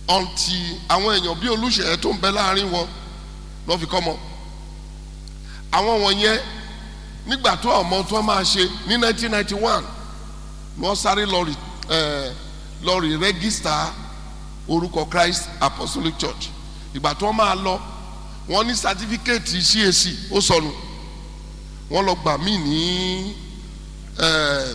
ọ̀ǹtì àwọn èèyàn bíi olùṣèyẹ tó ń bẹ láàrin wọn lọ́ fi kọ́ mọ́ àwọn wọ̀nyẹn nígbà tó ọmọ tó máa ṣe ní 1991 ni wọ́n sáré lọ rí ẹ̀ lọ rí rẹ́gísítà orúkọ Christ Apostolic Church ìgbà tó máa lọ wọ́n ní sátífíkẹ́ẹ̀tì CAC ó sọnù wọ́n lọ gbà mí ní ẹ̀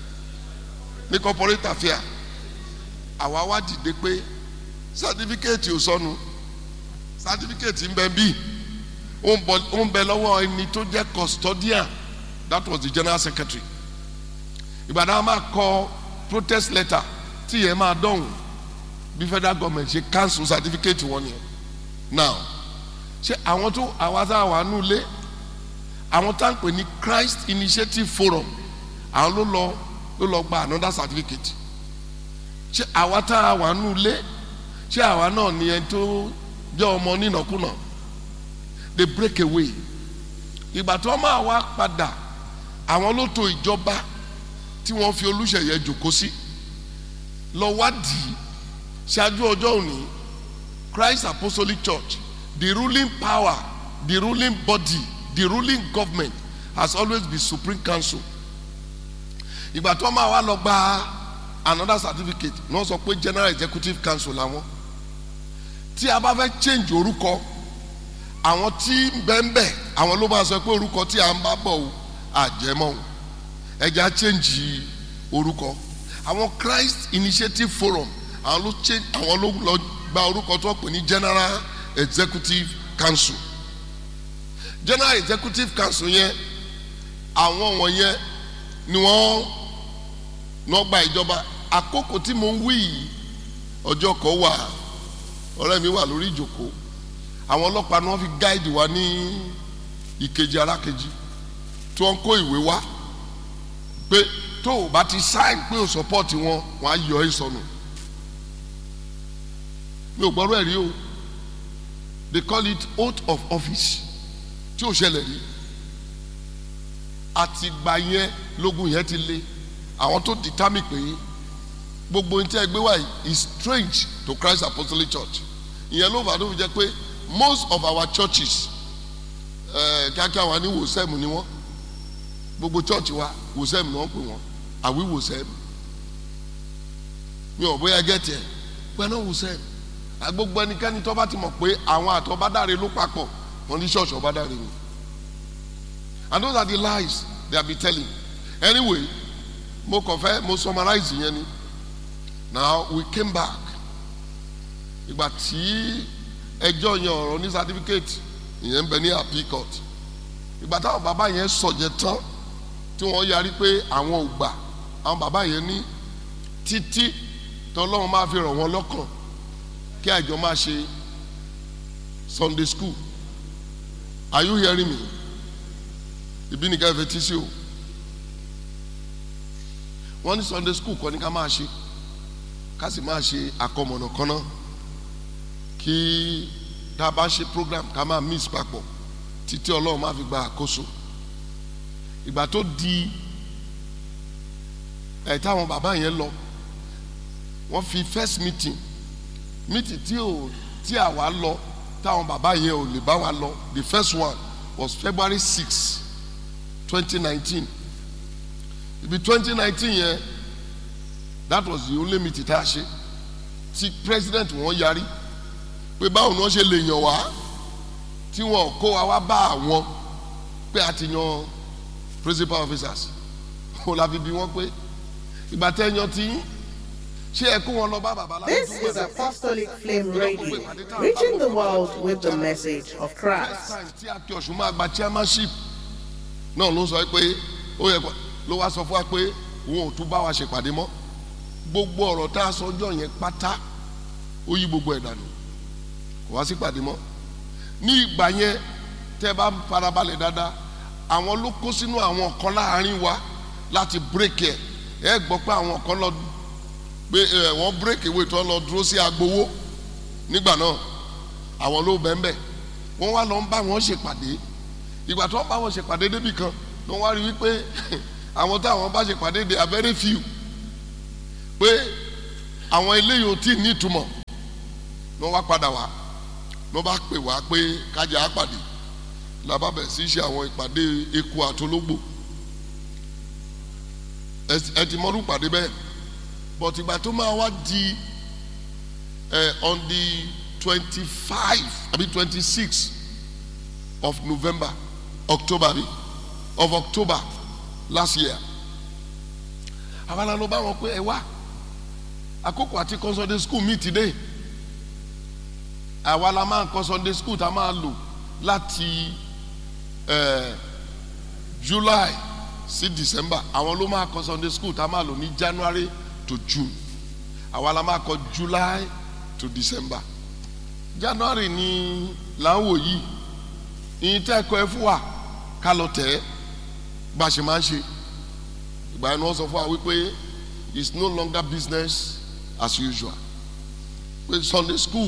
ní corporate affair àwa wá dìde pé sátífíkẹ́ẹ̀tì ò sọnù sátífíkẹ́ẹ̀tì ń bẹ bíi ó ń bẹ lọ́wọ́ ẹni tó jẹ́ custodian that was the general secretary ìbàdàn máa kọ protest letter tí yẹn máa dọ̀hùn bí federal government ṣe cancel certificate wọn yẹn now ṣé àwọn tó àwa tá a wà nù lé àwọn tá à ń pè ní Christ Initiative Forum àwọn ló lọ ló lọ gba another certificate ṣé àwa tá a wà nù lé ṣé àwa náà ni ẹni tó jẹ́ ọmọ nínàkúnà they break away ìgbà tí wọ́n máa wá padà àwọn ló to ìjọba tí wọ́n fi Olúṣèyẹ jòkó sí lọ wádìí ṣáájú ọjọ́ òní Christ Apostolic Church the ruling power the ruling body the ruling government has always been Supreme Council ìgbà tí wọ́n máa wá lọ gba another certificate ní wọ́n sọ pé General Executive Council làwọn tí a bá fẹ́ change orúkọ àwọn tí bẹ́ẹ̀nbẹ́ àwọn ló máa sọ pé orúkọ tí a ń bá bọ̀ o àjẹmọ́ o ẹja change orúkọ àwọn Christ Initiative Forum àwọn ló change àwọn ló lọ gba orúkọ tó pè ní General Executive Council General Executive Council yẹn àwọn wọ̀nyẹn ni wọ́n náà gba ìjọba àkókò tí mo ń wí yìí ọjọ́ kan wà ọ̀rẹ́ mi wà lórí ìjókòó àwọn ọlọ́pàá ni wọ́n fi gáìdì wa ní ìkejì arákejì tí wọ́n kó ìwé wá pé tó o bá ti sáìn pé o sọpọ́ọ̀tì wọn wọ́n á yọ ẹ́ sọnù mi ò gbọ́rọ̀ ẹ̀ rí o they call it oath of office tí ò ṣẹlẹ̀ rí àtìgbà yẹn lógun yẹn ti lé àwọn tó determine pé gbogbo ní tí ẹ gbé wá is strange to Christ Apostolic Church ìyẹn ló fà tó fi jẹ́ pé most of our churches kíákíá wa ní wòsẹ́mù ni wọ́n gbogbo church wa wòsẹ́mù ni wọ́n pè wọ́n àwí wòsẹ́mù mi ò bóyá gẹ́tì ẹ̀ pẹ́ náà wòsẹ́mù gbogbo ẹnikẹ́ni tó bá ti mọ̀ pé àwọn àtọ́bádáre ló papọ̀ wọ́n ní ṣọ́ọ̀ṣì ọ̀bádáre ni and those are the lies they have been telling anyway mo kàn fẹ́ mo summarize yẹn ni now we came back ìgbà tí ẹjọ́ yẹn ọ̀rọ̀ ní certificate ìyẹn ń bẹ ní appeal court ìgbà táwọn bàbá yẹn sọ̀jẹ̀ tán tí wọ́n yarí pé àwọn ò gbà àwọn bàbá yẹn ní títí tọ́lọ́run máa fi rọ̀ wọ́n lọ́kàn kí àjọ máa ṣe Sunday school are you hearing me ìbí nìkan ẹ̀fẹ̀ tí sí o wọ́n ní Sunday school kọ́ ni ká máa ṣe ká sì máa ṣe àkọmọ̀nà kan náà kí tá a bá ṣe program ká máa mix papọ̀ títí ọlọ́run máa fi gba àkóso ìgbà tó di ẹ̀ táwọn bàbá yẹn lọ wọ́n fi first meeting meeting tí ò tí àwa lọ táwọn bàbá yẹn ò lè bá wa lọ the first one was February six twenty nineteen ibi twenty nineteen yẹn that was the only meeting tá a ṣe tí president wọn yarí pé báwo ni wọ́n ṣe lè yàn wá tí wọ́n kó wa wá bá àwọn pé a ti yan principal officers ó la fi bí wọ́n pé ìgbà tẹ́ yan tí ṣé ẹ kó wọn lọ bá bàbá láti This is Apostolic Flame Radio, reaching the world with the message of Christ. tí a kí ọ̀ṣun máa gba chairmanship náà ló sọ pé ó yẹ ló wá sọ fún wa pé òun ò tún bá wa ṣèpàdé mọ́ gbogbo ọ̀rọ̀ tá a sọ ọjọ́ yẹn pátá ó yí gbogbo ẹ̀ dànù kò wá sí pàdé mọ́ ní ìgbà yẹn tẹ́ bá farabalẹ̀ dáadáa àwọn ló kó sínú àwọn kan láàrin wa láti bírèkì ẹ̀ ẹ gbọ́ pé àwọn kan lọ pé ẹ wọ́n bírèkì ìwé tó lọ dúró sí agbowó nígbà náà àwọn ló bẹ́ẹ̀ wọ́n wá lọ ń bá wọn ṣèpàdé ìgbà tó ń bá wọn ṣèpàdé débì kan ni wọ́n wá rí wípé àwọn táwọn bá ṣèpàdé they are very few pé àwọn eléyìí ò tí ì ní ìtumọ̀ ní wọ́n wá padà wá ní wọ́n bá pè wá pé kájà á pàdé làbá bẹ̀ sí ṣe àwọn ìpàdé eku àtológbò ẹ ti mọ́rú pàdé bẹ́ẹ̀ but ìgbà tó máa wá di ẹ on the twenty five àbí twenty six of November October bí of October last year àwọn àlọ́ bá wọn pé ẹ wá àkókò àti kọ́ Sunday school mi ti dé àwa la máa ń kọ́ Sunday school tá a máa lò láti eh, July sí December àwọn ló máa kọ́ Sunday school tá a máa lò ní January to June àwa la máa kọ́ July to December January ni là ń wò yìí ìyìn tẹ́ ẹ̀kọ́ ẹ fún wa ká lọ tẹ̀ ẹ́ bá a ṣe máa ń ṣe ìgbà yẹn ni wọ́n sọ fún wa wípé it's no longer business as usual pé Sunday school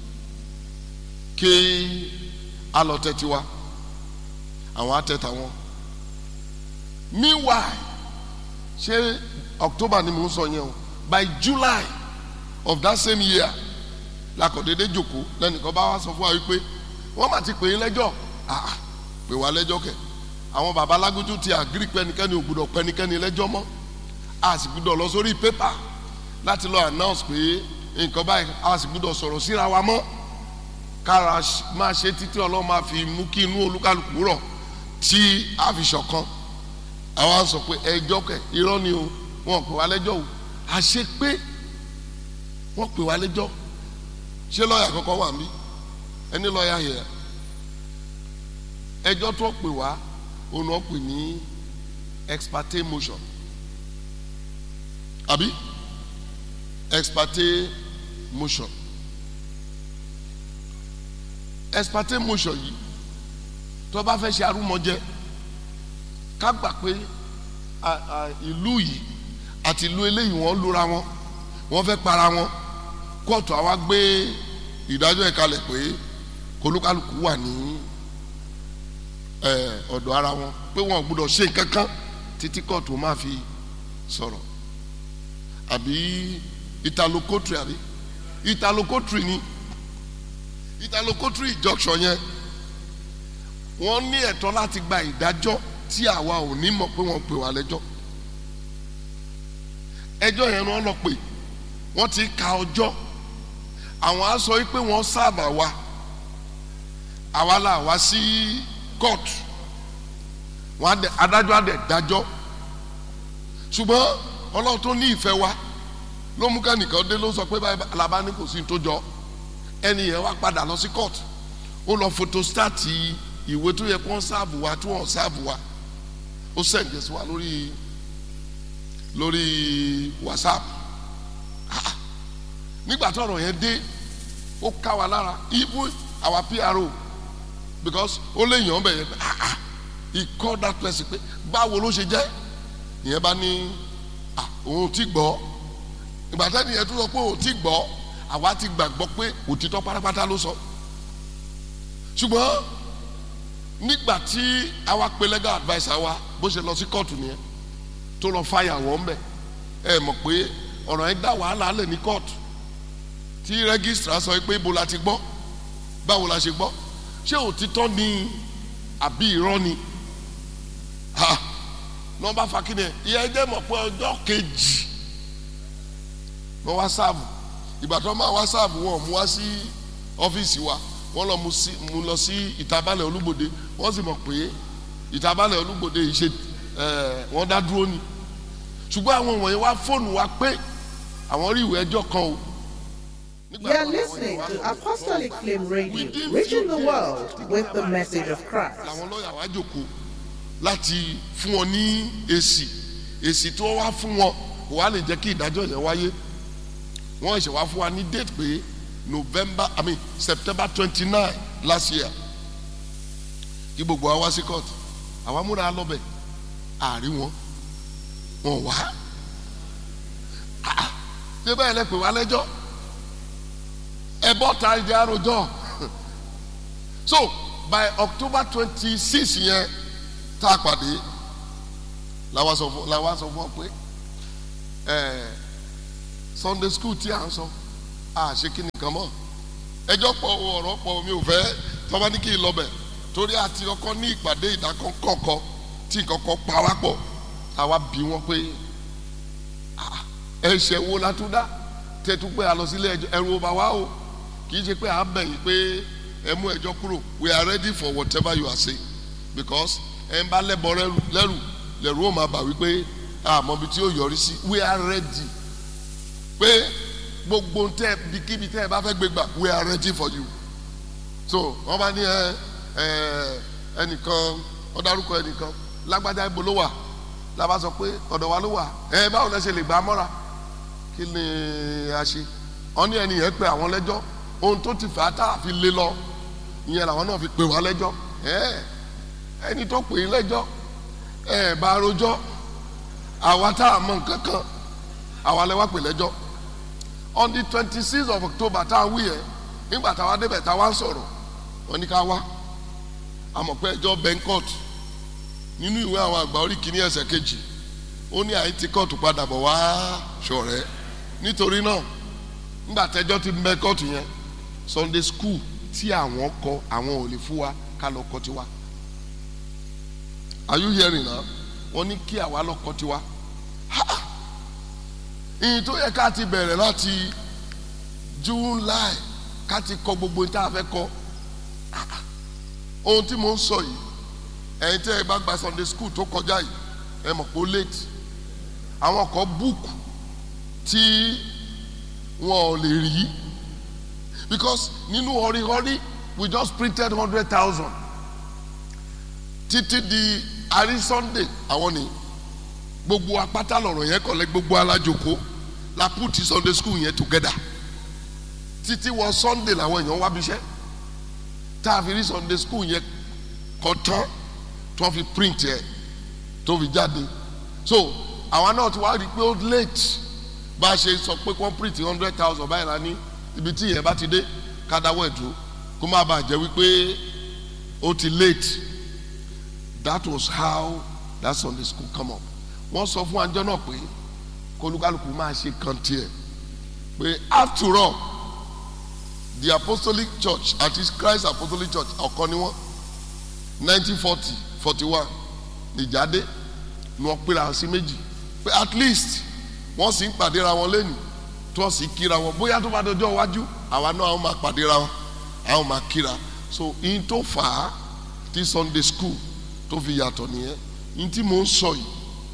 ké alọtẹ tiwa àwọn atẹta wọn meanwhile ṣé October ni mò ń sọ yẹn o by July of that same year lakọ̀dédé jòkó lẹ́nìkan bá wá sọ fún wa wípé wọ́n mà ti pè é lẹ́jọ́ ah pè wá lẹ́jọ́ kẹ̀ àwọn baba alágójú ti àgírí pẹ́nikẹ́ni ò gbúdọ̀ pẹ́nikẹ́ni lẹ́jọ́ mọ́ a sì gbúdọ̀ lọ sórí pépà láti lọ announce pé nǹkan báyìí a sì gbúdọ̀ sọ̀rọ̀ síra wa mọ́ kára máa ṣe títí ọlọ́run máa fi mú kí inú olúkálùkù rọ̀ tí a fi ṣọ̀kan àwa sọ pé ẹjọ́ kẹ̀ irọ́ ni o wọn pè wá lẹ́jọ́ o àṣẹ pé wọ́n pè wá lẹ́jọ́ ṣé lọ́ọ̀yà kọ́kọ́ wà mí ẹni lọ́ọ̀yà yẹ ẹjọ́ tó pè wá òun náà pè ní ex parte motion àbí ex parte motion ex parte motion yìí tó bá fẹ́ ṣe arúmọjẹ ká gbà pé ìlú yìí àti ìlú eléyìí wọ́n lura wọn wọ́n fẹ́ para wọn kóòtù àwa gbé ìdájọ́ ẹ̀ kalẹ̀ pé kólúkálùkù wà ní ọ̀dọ̀ ara wọn pé wọn ò gbúdọ̀ ṣe nǹkan kan títí kóòtù máa fi sọ̀rọ̀ àbí italokotri àbí italokotri ni italokotri injunction yẹn wọ́n ní ẹ̀tọ́ láti gba ìdájọ́ tí àwa ò ní mọ̀ pé wọ́n pè wá lẹ́jọ́ ẹjọ́ yẹn ni wọ́n lọ pè wọ́n ti ka ọjọ́ àwọn á sọ pé wọ́n sáàbà wa àwa là wá sí kóòtù wọn adájọ́ adẹ dájọ́ ṣùgbọ́n ọlọ́run tó ní ìfẹ́ wa ló mú kẹ́nìkan dé ló sọ pé báyìí alaba ní kò sí ní tó jọ ẹni yẹn wá padà lọ sí kóòtù ó lọ fotostáàtì ìwé tó yẹ kó ń sáàbù wa tó wọ́n sáàbù wa ó sẹ̀ǹdẹ̀ sí wa lórí lórí whatsapp ah nígbà tó ọ̀rọ̀ yẹn dé ó ká wa lára even our PRO because ó lè yàn bẹ̀ yẹn ah ah he called that person pé báwo ló ṣe jẹ́ ìyẹn bá ní ah òun ti gbọ́ ìgbà tẹ́ni yẹn tó sọ pé òun ti gbọ́ àwa ti gbàgbọ́ pé òtítọ́ pátápátá ló sọ ṣùgbọ́n nígbà tí àwa pe legal adviser wa bó ṣe lọ sí kóòtù nìyẹn tó lọ fàyà wọ́n bẹ̀ ẹ mọ̀ pé ọ̀rọ̀ yẹn dá wàhálà lẹ̀ ní kóòtù tí rẹ́gísítà sọ pé ibo la ti gbọ́ báwo la ṣe gbọ́ ṣé òtítọ́ ni àbí irọ́ ni ha nọmba fakínẹ ìyẹn jẹ́ mọ̀ pé ọjọ́ kejì wọ́n wá sáàbù ìgbà tó máa wá sáàbù wọn mú wá sí ọ́fíìsì wa wọ́n lọ mú lọ sí ìtabalẹ̀ olúgbòde wọ́n sì mọ̀ pé ìtabalẹ̀ olúgbòde yìí ṣe wọ́n dá dúró ni ṣùgbọ́n àwọn wọ̀nyí wá fóònù wa pé àwọn rí ìwé ẹjọ́ kan o. You are listening to Apostolic Flame Radio, reaching the world with the message of Christ. làwọn lọ́ọ̀yà wá jókòó láti fún wọn ní èsì èsì tí wọ́n wá fún wọn kò wá lè jẹ́ kí ìdájọ́ yẹn wáyé wọ́n ṣe wá fún wa ní date pé November I mean September twenty nine last year kí gbogbo wa wá sí court àwa múra lọ́bẹ̀ àárí wọn wọn wá ṣé báyìí lẹ pè wá lẹ́jọ́ ẹ bọ́ ta ìdí àròjọ so by October twenty six yẹn tá a pàdé làwa sọ fún làwa sọ fún ọ pé ẹ Sunday school tí à ń sọ à ṣe kí nìkan mọ́ ẹjọ́ pọ̀ o, ọ̀rọ̀ pọ̀ o, mi ò fẹ́ tọ́ba ní kí n lọ bẹ̀ torí àti ọkọ ní ìpàdé ìdákọ́kọ́ tí nǹkankan pa wá pọ̀ àwa bí wọn pé "Ah, ẹ̀ṣẹ̀ wo la tún dá tẹ́tú pé a lọ sílé ẹjọ́ ẹ̀rù ọba wa o kì í ṣe pé à ń bẹ̀yìn pé ẹ mú ẹjọ́ kúrò we are ready for whatever you are saying because ẹ ń bá lẹ́bọ̀ lẹ́rù lẹ́rù lẹ́rù ó máa bà wípé àmọ́ ibi tí ó yọrí sí we are ready pé gbogbo tẹ bikíbi tẹ ẹ bá fẹ́ gbé gbà we are ready for you so wọ́n bá ní ẹ ẹ ẹnìkan wọ́n dárúkọ ẹnìkan lágbájá ibo ló wà lábá sọ pé ọ̀dọ̀ wa ló wà ẹ báwo lẹ ṣe lè gbà á mọ́ra kí ni a ṣe wọ́n ní ẹni yẹn pé àwọn lẹ́jọ́ ohun tó ti fà á tá a fi lé lọ ìyẹn làwọn náà fi pè wá lẹ́jọ́ ẹ ẹni tó pè é lẹ́jọ́ ẹ bá rojọ́ àwa tá a mọ nǹkan kan àwa lẹ wá pè lẹ́jọ́ on the twenty six of october tá a wí yẹn nígbà táwa débẹ̀ táwa ń sọ̀rọ̀ wọ́n ní ká wá àmọ̀ pé ẹjọ́ bẹ́ńkọ́t nínú ìwé àwọn àgbà orí kìíní ẹsẹ̀ kejì ó ní àyè tí kóòtù padà bọ̀ wá ṣọ̀rẹ́ nítorí náà nígbà tẹ́jọ́ ti bẹ́ kóòtù yẹn sunday school tí àwọn kọ àwọn ò lè fún wa ká lọ kọ́ tiwa are you hearing now wọ́n ní kí àwa lọ kọ́ tiwa ha ìyìn tó yẹ ká ti bẹ̀rẹ̀ láti july ká ti kọ gbogbo tá a fẹ́ kọ ohun tí mo ń sọ yìí ẹ̀yin tẹ́ ẹ bá gba sunday school tó kọjá yìí ẹ mọ̀ pé ó late àwọn kan book tí wọn ò lè rí because nínú họríhọrí we just printed hundred thousand títí di àrí sunday àwọn ni gbogbo apáta lọ̀rọ̀ yẹn kọ̀lẹ́ gbogbo alájoko la put sunday school yẹn together títí wọ sunday làwọn èèyàn wá bíṣẹ́ tá a fi rí sunday school yẹn kọ tán tó fi print yẹ tó fi jáde so àwọn náà ti wá rí i pé ó late bá a ṣe sọ pé wọ́n print hundred thousand báyìí la ní ibi tí yẹn bá ti dé ká dáwọ́ ẹ̀ dúró kó má bàa jẹ́ wípé ó ti late that was how that sunday school come up wọ́n sọ fún àjọ náà pé kólúkálùkù máa ṣe kan tiẹ̀ pé after all the apostolic church àti christ apostolic church ọ̀kan ni wọ́n nineteen forty forty one nìjáde ni wọ́n pera sí méjì pé at least wọ́n sì ń pàdéra wọn lẹ́nu tí wọ́n sì kíra wọn bóyá tó bá dọjọ́ iwájú àwa náà àwọn máa pàdéra wọn àwọn máa kíra so in tó fà á tí sunday school tó fi yàtọ̀ nìyẹn in tí mò ń sọ yìí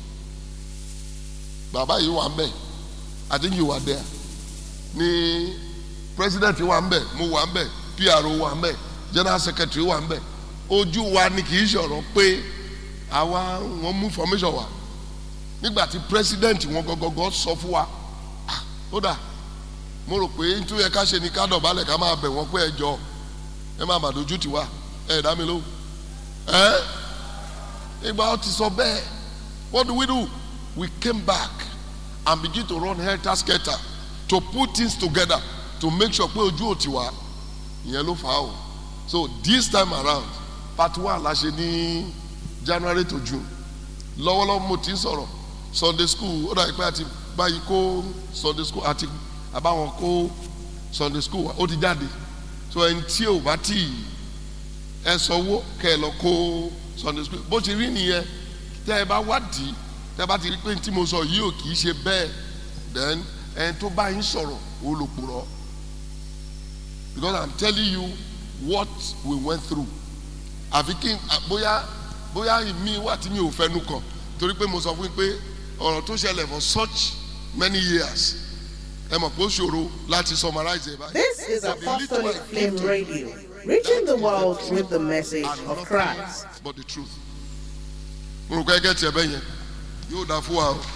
bàbá yìí wà ń bẹ̀ I think you were there ní president wà ń bẹ̀ mo wà ń bẹ̀ PRO wà ń bẹ̀ general secretary wà ń bẹ̀ ojú wa ni kì í ṣọ̀rọ̀ pé àwa wọn mú formation wa nígbà tí president wọn gọgọgọ sọ fún wa ah, ó dà mo rò pé nítorí ẹ ká ṣe ni ká dọ̀bálẹ̀ ká máa bẹ̀ wọ́n pé ẹ jọ ẹ máa mà dojú tiwa ẹ dá mi lóhùn ẹ ìgbà ó ti sọ bẹ́ẹ̀ what do we do we came back and begin to run helter skelter to put things together to make sure pé ojú ò tiwa ìyẹn ló fà á o so this time around part one la ṣe ní january to june lọ́wọ́lọ́wọ́ mo ti ń sọ̀rọ̀ sunday school ó dàbí pé àti báyìí kó sunday school àti àbáwọn kó sunday school wa ó ti jáde so ẹni tí ò bá tì ẹ sanwó kẹ ẹ lọ kó sunday school bó ti rí nìyẹn tẹ ẹ bá wádìí tẹ ẹ bá ti rí pé tí mo sọ yìí ò kì í ṣe bẹ́ẹ̀ then ẹni tó bá yín sọ̀rọ̀ ó lò purọ́ because i'm telling you what we went through àfi kí n bóyá bóyá mi wà tí mi ò fẹnu kàn torí pé mo sọ fún yín pé ọ̀rọ̀ tó ṣẹlẹ̀ for such many years ẹ mọ̀ pé ó ṣòro láti summarize ẹ̀ báyìí. This is Apostolic Flame Radio, reaching the world with the message of Christ. but the truth. mo rò pé ẹgẹ́ tiẹ̀ bẹ́ẹ̀ yẹn yóò dáa fún wa o.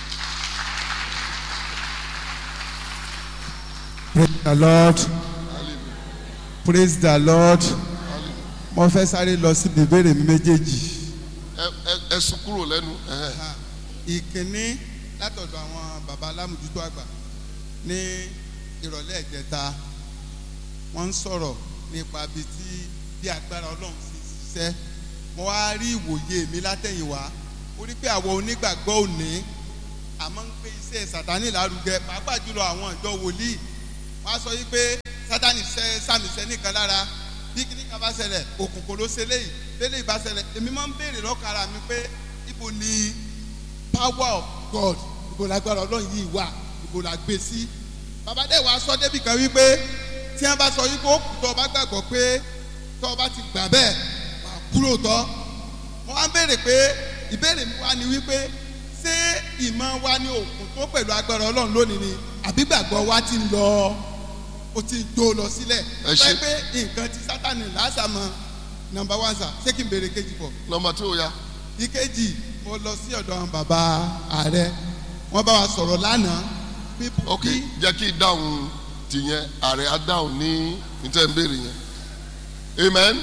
praise the lord praise the lord mo fẹ́ sáré lọ síbi ìbéèrè mi méjèèjì. ẹ ẹ ẹ sún kúrò lẹ́nu. ẹhẹ́. ìkíní látọ̀dọ̀ àwọn baba alámùjútó àgbà ní ìrọ̀lẹ́ ìjẹta wọ́n ń sọ̀rọ̀ nípa bíi tí bí agbára ọlọ́run ti ṣiṣẹ́ mo wá rí ìwòye mi látẹ̀yìnwá ó rí pé àwọn onígbàgbọ́ òní àmọ́ ń gbé iṣẹ́ sàtánì lárugẹ pàápàá jùlọ àwọn ìjọ wòlíì wọ́n á sọ yí pé sátani sẹ sàmì sẹ nìkan lára bí kíní kan bá ṣẹlẹ̀ òkùnkùn ló ṣe léyìí léyìí bá ṣẹlẹ̀ èmi máa ń béèrè lọ́kàn ara mi pé ibo ni power of God ibo lágbára ọlọ́run yìí wà ibo la gbé sí bàbá dẹ̀ wá sọ débì kan wípé tí wọ́n bá sọ yìí kó kù tó o bá gbàgbọ́ pé tó o bá ti gbà bẹ́ẹ̀ wà kúrò tọ́ wọ́n á béèrè pé ìbéèrè mi wá ni wípé ṣé ìmọ̀ wa ní òkun tó pẹ̀lú agbára ọlọ́run lónìí ni àbí gbàgbọ́ wa ti ń lọ ó ti ń jó lọ sílẹ̀ Ẹ ṣé. pé pé nǹkan tí sátani lásàmọ́ nọmba one sà ṣé kí n béèrè kejì bọ̀ nọmba tí ó ya ìkejì mo lọ sí ọ̀dọ̀ àwọn bàbá ààrẹ wọ́n bá wa sọ̀rọ̀ lánàá bí ok bí- jẹ́ kí dáhùn tìyẹn ààrẹ á dáhùn ní níta ń béèrè yẹn amen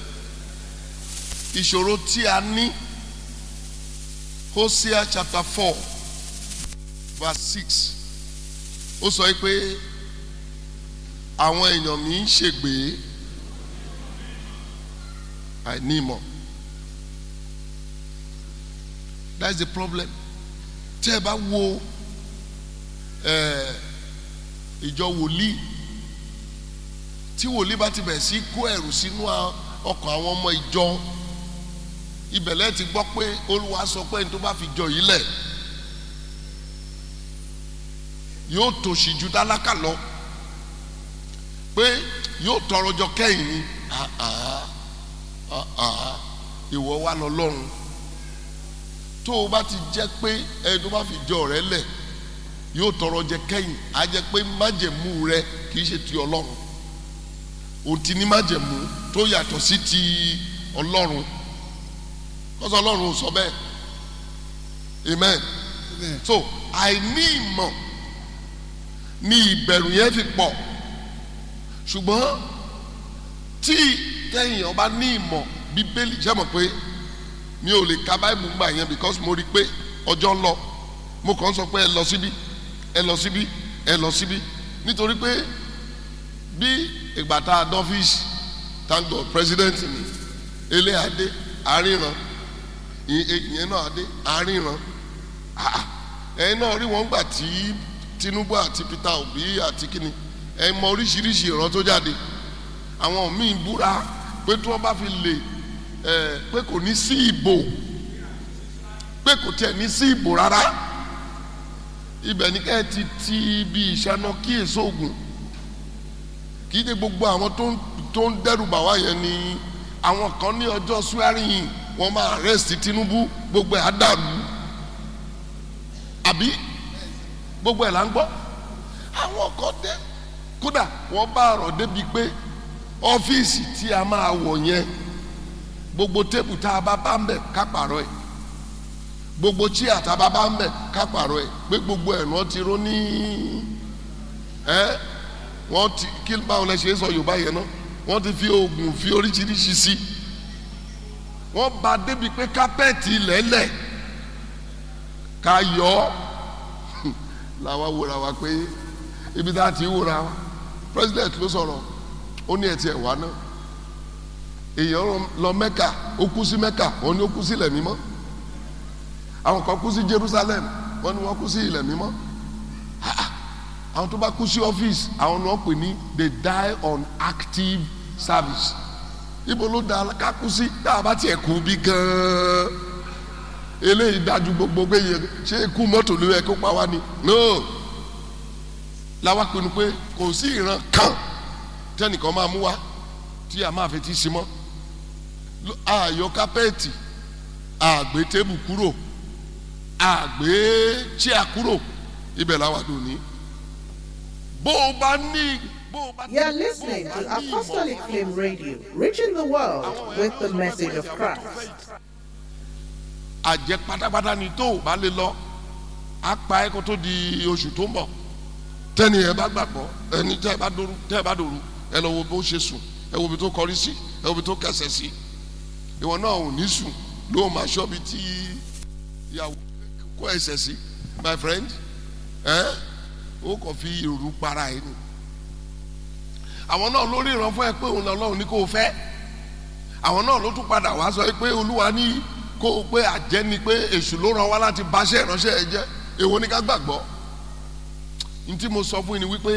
ìṣòro tí a ní Hosea chapter four verse six ó sọ pé àwọn èèyàn mi ń ṣègbè àìní ìmọ̀ that's the problem tẹ́ ẹ bá wo ẹ, ìjọ wòlíì tí wòlíì bá ti bẹ̀rẹ̀ sí kó ẹ̀rù sínú a- ọkàn àwọn ọmọ ìjọ ibẹ̀lẹ̀ ti gbọ́ pé olúwa sọ pé ní tó bá fi jọ yìí lẹ̀ yóò tòṣì ju tálákà lọ pé yóò tọrọ jọ kẹ́yìn ni Ah, ah, ah, ah. ìwọ wà lọ lọ́run tó o bá ti jẹ́ pé ẹni tó bá fi jọ rẹ lẹ̀ yóò tọrọ jẹ kẹ́yìn á jẹ́ pé májẹ̀mú rẹ kì í ṣe ti ọlọ́run o ti ní májẹ̀mú tó yàtọ̀ sí ti ọlọ́run kọ́sọ́ ọlọ́run ò sọ bẹ́ẹ̀ amen Amen. so àìní ìmọ̀ ni ìbẹ̀rù yẹn fi pọ̀ ṣùgbọ́n tí tẹ̀yìn ọba ní ìmọ̀ bíbélì jẹ́ mọ̀ pé mi ò lè ka báìbù gbà yẹn because mo rí i pé ọjọ́ ń lọ mo kàn ń sọ pé ẹ lọ síbí ẹ lọ síbí ẹ lọ síbí nítorí pé bí ìgbà tá a dọ́fíìsì thank God president ni ilé adé àríran ì- ì- ìyẹn náà adé àríran Ah, ẹ̀yin náà rí wọn gbà tí Tinubu àti Peter Obi àti kíni ẹ mọ oríṣiríṣi ìran tó jáde àwọn míì búra pé tí wọ́n bá fi lè ẹ pé kò ní sí ìbò pé kò tiẹ̀ ní sí ìbò rárá ibẹ̀ ní ká ẹ ti ti ibi ìṣáná kí èso ògùn kì í ṣe gbogbo àwọn tó ń tó ń dẹ́rù bà wá yẹn ni àwọn kan ní ọjọ́ swearing in wọ́n máa arrest Tinubu gbogbo ẹ̀ á dàrú àbí gbogbo ẹ̀ là ń gbọ́ àwọn kan dé kódà wọ́n bá ọ̀rọ̀ débi pé ọ́fíìsì tí a máa wọ̀ yẹn gbogbo tébù tá a bá bá ń bẹ̀ ká pààrọ̀ ẹ̀ gbogbo chíà tá a bá bá ń bẹ̀ ká pààrọ̀ ẹ̀ pé gbogbo ẹ̀ wọ́n ti ró ní ẹ́ wọ́n ti kí báwo lẹ ṣe é sọ Yorùbá yẹn náà wọ́n ti fi oògùn fi oríṣiríṣi sí wọ́n bá débi pé kápẹ́ẹ̀tì lẹ́lẹ̀ ká yọ ọ́ làwa wòra wa pé ibi tá a ti wòra wa president ló sọ̀rọ̀ ó ní ẹtì ẹwà náà èèyàn lọ mẹ́kà ó kú sí mẹ́kà wọ́n ní ó kú sí ilẹ̀ mímọ́ àwọn kan kú sí Jerusalem wọ́n ní wọ́n kú sí ilẹ̀ mímọ́ Ah, ah. àwọn tó bá kú sí ọ́fíìsì àwọn ni wọ́n pè ní they die on active service ibo ló da ká kú sí tá a bá tiẹ̀ kú bí gan-an eléyìí dájú gbogbo pé yẹ ṣé ikú mọ́tò ló yẹ kó pa wá ni no làwa pinnu pé kò sí ìran kan tẹnìkan máa mú wá tí a máa fi ti sí mọ́ Ló- àyọ kápẹ́ẹ̀tì àgbé tébù kúrò àgbé chíà kúrò ibẹ̀ làwa dùn ní. bó o bá ní bó o bá ní You're listening bó o to bá ní ìmọ̀ Apostolic Flame Radio, reaching the world with the message of Christ. àjẹ pátápátá ni tó o bá lè lọ á pa ẹ́ kó tó di oṣù tó ń bọ̀ tẹ́ni ẹ bá gbàgbọ́ ẹni tẹ́ ẹ bá dòru tẹ́ ẹ bá dòru ẹ lọ wo bó ṣe sùn ẹ wo ibi tó kọrí sí ẹ wo ibi tó kẹsẹ̀ sí ìwọ náà ò ní sùn ló máa ṣọ́ bí tí ìyàwó kó ẹsẹ̀ sí my friend ẹ ó kàn fi ìrù para ẹ ni àwọn náà lórí ìran fún ẹ pé òun lọ́lọ́run ní kó o fẹ́ àwọn náà ló tún padà wá sọ pé olúwa ní kó o pé àjẹ́ ni pé èṣù ló ràn wá láti báṣẹ́ ìránṣẹ́ ẹ jẹ́ èwo ni ká gbàgbọ́ n tí mo sọ fún yín ni wípé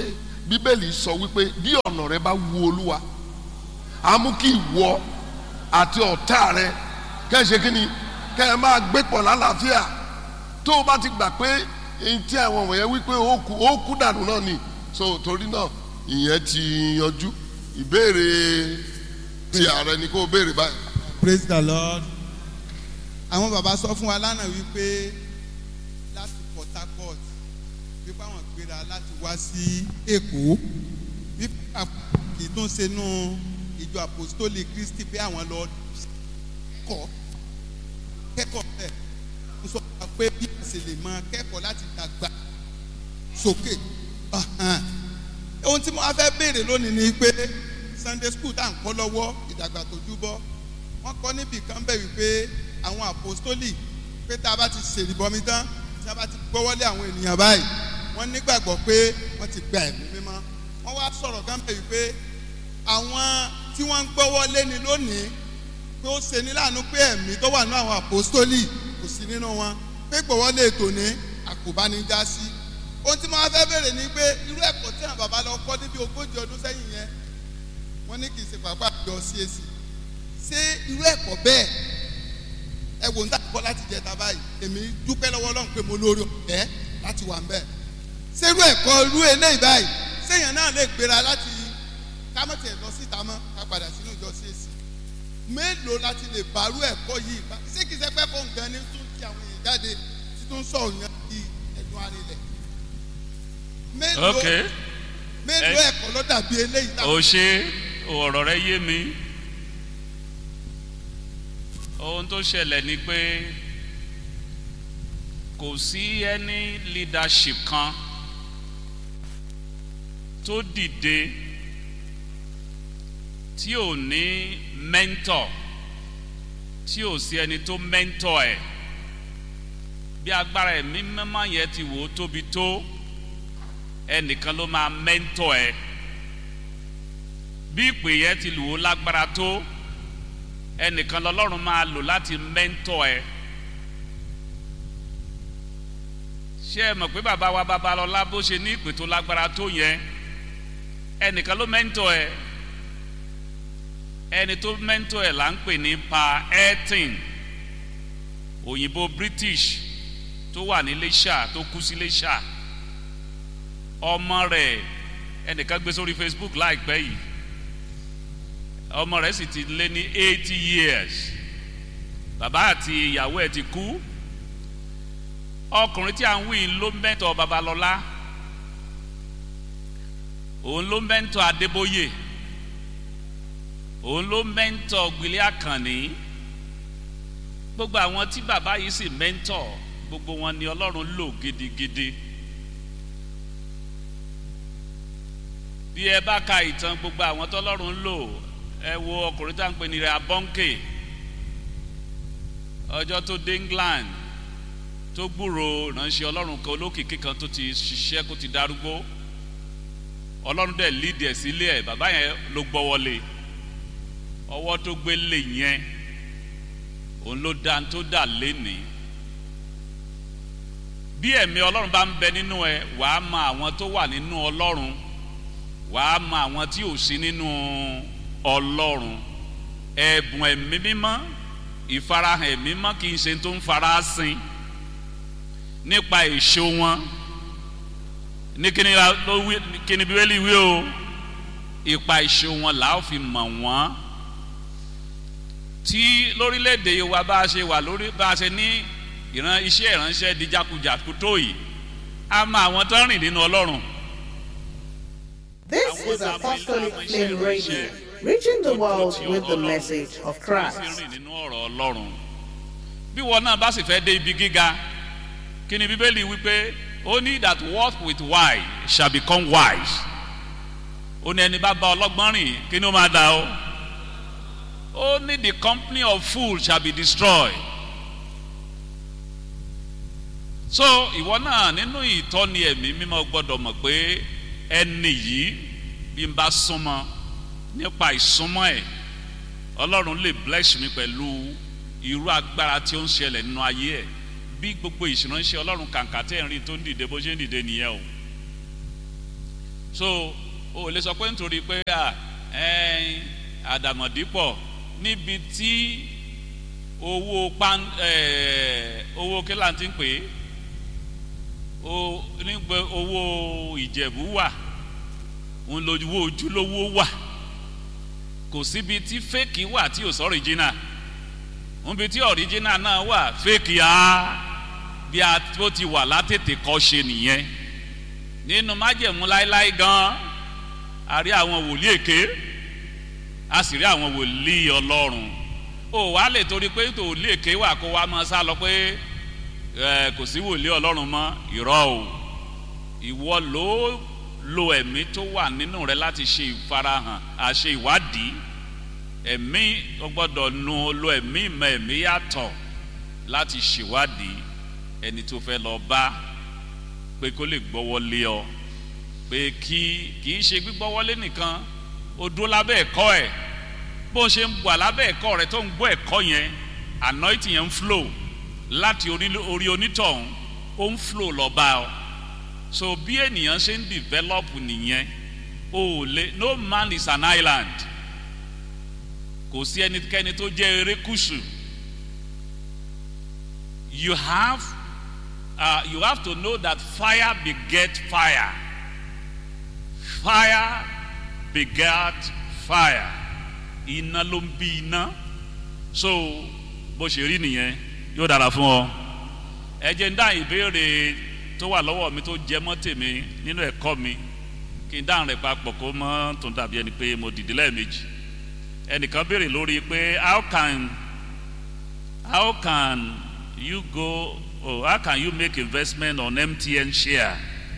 bíbélì sọ wípé bí ọ̀nà rẹ bá wu olúwa á mú kí ìwọ àti ọ̀tá rẹ kẹ́ ẹ ṣe kí ni kẹ́ ẹ máa gbé pọ̀ lálàáfíà tó o bá ti gbà pé èyí tí àwọn wọ̀nyẹn wípé ó kú ó kú dànù náà ni so torí náà ìyẹn ti yanjú ìbéèrè ti ààrẹ ni kó o béèrè báyìí. praise the lord àwọn bàbá sọ fún wa lánàá wípé láti port harcourt wípé àwọn gbéra láti wá sí èkó wípé kì í tún ṣe nú ìjọ apostolic christy pé àwọn lọ kọ́ kẹ́kọ̀ọ́ bẹ́ẹ̀ ń sọ fún wa pé bí a ṣe lè máa kẹ́kọ̀ọ́ láti dàgbà sókè Ahan. ohun tí mo wá fẹ́ béèrè lónìí ni pé sunday school tá à ń kọ́ lọ́wọ́ ìdàgbà tó júbọ́ wọ́n kọ́ níbì kan bẹ̀ wípé àwọn apostoli pé tá a bá ti ṣèlìbọmi tán tí a bá ti gbọ́wọ́lé àwọn ènìyàn báyìí wọ́n nígbàgbọ́ pé wọ́n ti gba ẹ̀mí mímọ́ wọ́n wá sọ̀rọ̀ kan bẹ̀ wípé àwọn tí wọ́n ń gbọ́wọ́lé ni lónìí pé ó ṣe ní láàánú pé ẹ̀mí tó wà ní àwọn apostoli kò sí nínú wọn pé gbọ́wọ́lé ètò ní àkóbánijá sí ohun tí mo wá fẹ́ bèrè ni pé irú ẹ̀kọ́ tí àwọn bàbá lọ kọ́ níbi ogójì ọdún sẹ́yìn yẹn wọ́n ní kì í ṣe pàápàá àjọ CAC ṣé irú ẹ̀kọ́ bẹ́ẹ̀ ẹ wò ń tà kọ́ láti jẹta báyìí èmi dúpẹ́ lọ́wọ́ Ọlọ́run pé mo lórí ọ̀fẹ́ láti wà ń bẹ̀ ṣé irú ẹ̀kọ́ irú eléyìí báyìí séèyàn náà lè gbéra láti kámọ́tì ẹ̀ lọ síta mọ́ ká padà sínú ìjọ CAC mélòó láti lè bàrú ẹ̀kọ́ yìí bá ṣé kìí ṣe pẹ́ fún nǹkan ní tún ti àwọn èèyàn jáde títún sọ òyìn di ẹ̀dùn arinlẹ̀ mélòó Okay. mélòó Ẹ- ẹ̀kọ́ ló dàbí eléyìí o táwọn ṣe ọ̀rọ̀ rẹ yé mi ohun tó ṣẹlẹ̀ ni pé kò sí ẹni leadership kan tó dìde tí ò ní mentor tí ò sí ẹni tó mentor ẹ̀ bí agbára ẹ̀mí mímọ́ yẹn ti wò ó tóbi tó ẹnìkan ló máa mentor ẹ̀ bí ìpè yẹn ti lù ó lágbára tó ẹnìkan lọlọ́run máa lò láti mẹ́ńtọ̀ ẹ ṣé ẹ mọ̀ pé bàbá wa babalọ́lá bó ṣe ní ìpè tó lágbára tó yẹn ẹnìkan ló mẹ́ńtọ̀ ẹ ẹni tó mẹ́ńtọ̀ ẹ là ń pè ní pa elton òyìnbó british tó wà ní Iléṣà tó kú sí Iléṣà ọmọ rẹ̀ ẹnìkan gbé sórí Facebook láìpẹ́ yìí ọmọ rẹ̀ sì ti lé ní eighty years bàbá àti ìyàwó ẹ̀ ti kú ọkùnrin tí à ń wí ló mẹ́tọ̀ Babalọ́lá òun ló mẹ́tọ̀ Adébóyè òun ló mẹ́tọ̀ Gbélé Àkànní gbogbo àwọn tí bàbá yìí sì mẹ́tọ̀ gbogbo wọn ni Ọlọ́run lò gidigidi. bí ẹ bá ka ìtàn gbogbo àwọn tọ́lọ́run ń lò ẹ wo ọkùnrin tá à ń pè ní rẹ̀ abọ́ǹkè ọjọ́ tó dé England tó gbúrò ránṣẹ́ ọlọ́run kan olókìkí kan tó ti ṣiṣẹ́ kó ti darúgbó ọlọ́run dẹ̀ lídìí ẹ̀ sílé ẹ̀ bàbá yẹn ló gbọ́wọ́lé ọwọ́ tó gbé lè yẹn òun ló dá tó dà lénìí bí ẹ̀mí ọlọ́run bá ń bẹ nínú ẹ wàá mọ àwọn tó wà nínú ọlọ́run wàá mọ àwọn tí ò sí nínú ọlọ́run ẹ̀bùn ẹ̀mí mímọ́ ìfarahàn ẹ̀mí mímọ́ kì í ṣe tó ń fara sin nípa èso wọn ní kíni ló wí kíni bíbélì wí o ipa èso wọn là ó fi mọ̀ wọ́n tí lórílẹ̀‐èdè wa bá a ṣe wà lórí bá a ṣe ní ìran iṣẹ́ ìránṣẹ́ di jákujàku tó yìí a mọ àwọn tó ń rìn nínú ọlọ́run. This is Apostolic Flame Radio, reaching the world with the message of Wọ́n Christ. sì rìn nínú ọ̀rọ̀ ọlọ́run. bí wọn náà bá sì fẹ́ dé ibi gíga kí ni bíbélì wípé ó ní that walk with wise shall become wise. ó ní ẹni bá bá ọlọ́gbọ́n rìn kí ni ó máa dà ó. ó ní the company of fools shall be destroyed. so ìwọ náà nínú ìtọ́ni ẹ̀mí mímọ́ gbọ́dọ̀ mọ̀ pé ẹni yìí bí n bá súnmọ́ nípa ìsúnmọ́ ẹ̀ ọlọ́run lè bless mi pẹ̀lú irú agbára tí ó ń ṣẹlẹ̀ nínú ayé ẹ̀ bí gbogbo ìṣìránṣẹ́ ọlọ́run kàǹkà tẹ́ ń rí tó ń dìde bó ṣe ń dìde nìyẹn o so o ò lè sọ pé nítorí pé à ẹ̀ẹ́n àdàmọ̀dì pọ̀ níbi tí owó pan ẹ̀ẹ́ owó kílà ti ń pè é o nígbà owó ìjẹ̀bú wà òun lówó ojúlówó wà kò síbi tí fẹ́ẹ̀kì wà tí ò sọ ọ̀ríjínà níbi tí ọ̀ríjínà náà wà fẹ́ẹ̀kì á bí a tó ti wà látètè kọ́ ṣe nìyẹn nínú májẹ̀mú láéláé gan a rí àwọn wòlíì èké a sì rí àwọn wòlíì ọlọ́run ó wàá lè torí pé wòlíì èké wà kó wá máa sá lọ pé ẹ kò sí wòlíì ọlọ́run mọ́ ìrọ́ o ìwọ ló lo ẹ̀mí tó wà nínú rẹ láti ṣe ìfarahàn àṣe ìwádìí ẹ̀mí o gbọ́dọ̀ nu lo ẹ̀mí ìmọ̀ ẹ̀mí yàtọ̀ láti ṣèwádìí ẹni tó fẹ́ lọ bá pé kó lè gbọ́wọ́lé ọ pé kí kì í ṣe gbígbọ́wọ́lé nìkan o dúró lábẹ́ ẹ̀kọ́ ẹ̀ bó ṣe ń wà lábẹ́ ẹ̀kọ́ rẹ tó ń gbọ́ ẹ̀kọ́ yẹn anointing yẹn ń flow láti orí orí onítọ̀hún ó ń flow lọ bá ọ so bí ènìyàn ṣe ń develop nìyẹn o ò lè no man is an island kò sí ẹnikẹ́ni tó jẹ́ erékùṣù you have uh, you have to know that fire beget fire fire beget fire iná ló ń bí iná so bó ṣe rí nìyẹn yóò dára fún ọ ẹ jẹ́ ń dá ìbéèrè tó wà lọ́wọ́ mi tó jẹ mọ́ tèmi nínú ẹ̀kọ́ mi kí n dáhùn rẹ̀ papọ̀ kó mọ́ tó dàbí ẹni pé mo dìde lẹ́ẹ̀mejì ẹnìkan béèrè lórí pé how can how can you go oh how can you make investment on MTN share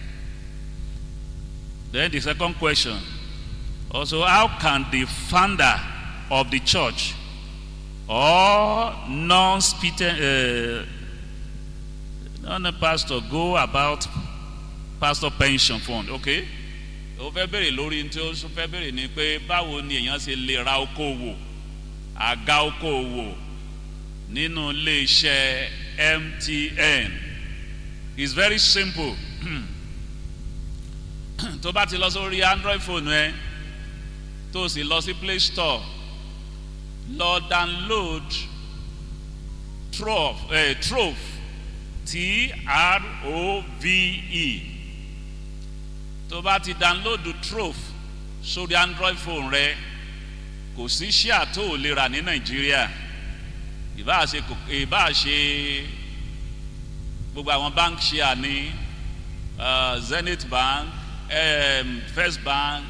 then the second question also how can the founder of the church or non-speaking uh, non-pastor go about pastor pension fund okay ó fẹ́ bèrè lórí tí ó fẹ́ bèrè ni pé báwo ni èèyàn ṣe lè ra okòwò àga okòwò nínú iléeṣẹ́ MTN it's very simple tó bá ti lọ sórí Android phone ẹ tó sì lọ sí Play Store lọ download Trove eh, Trove T-R-O-V-E tó bá ti download Trove sórí Android phone rẹ kò sí ṣíà tó o lè rà ní Nàìjíríà ìbáà ṣe ìbáà ṣe gbogbo àwọn bank ṣíà ní uh, Zenith Bank um, First Bank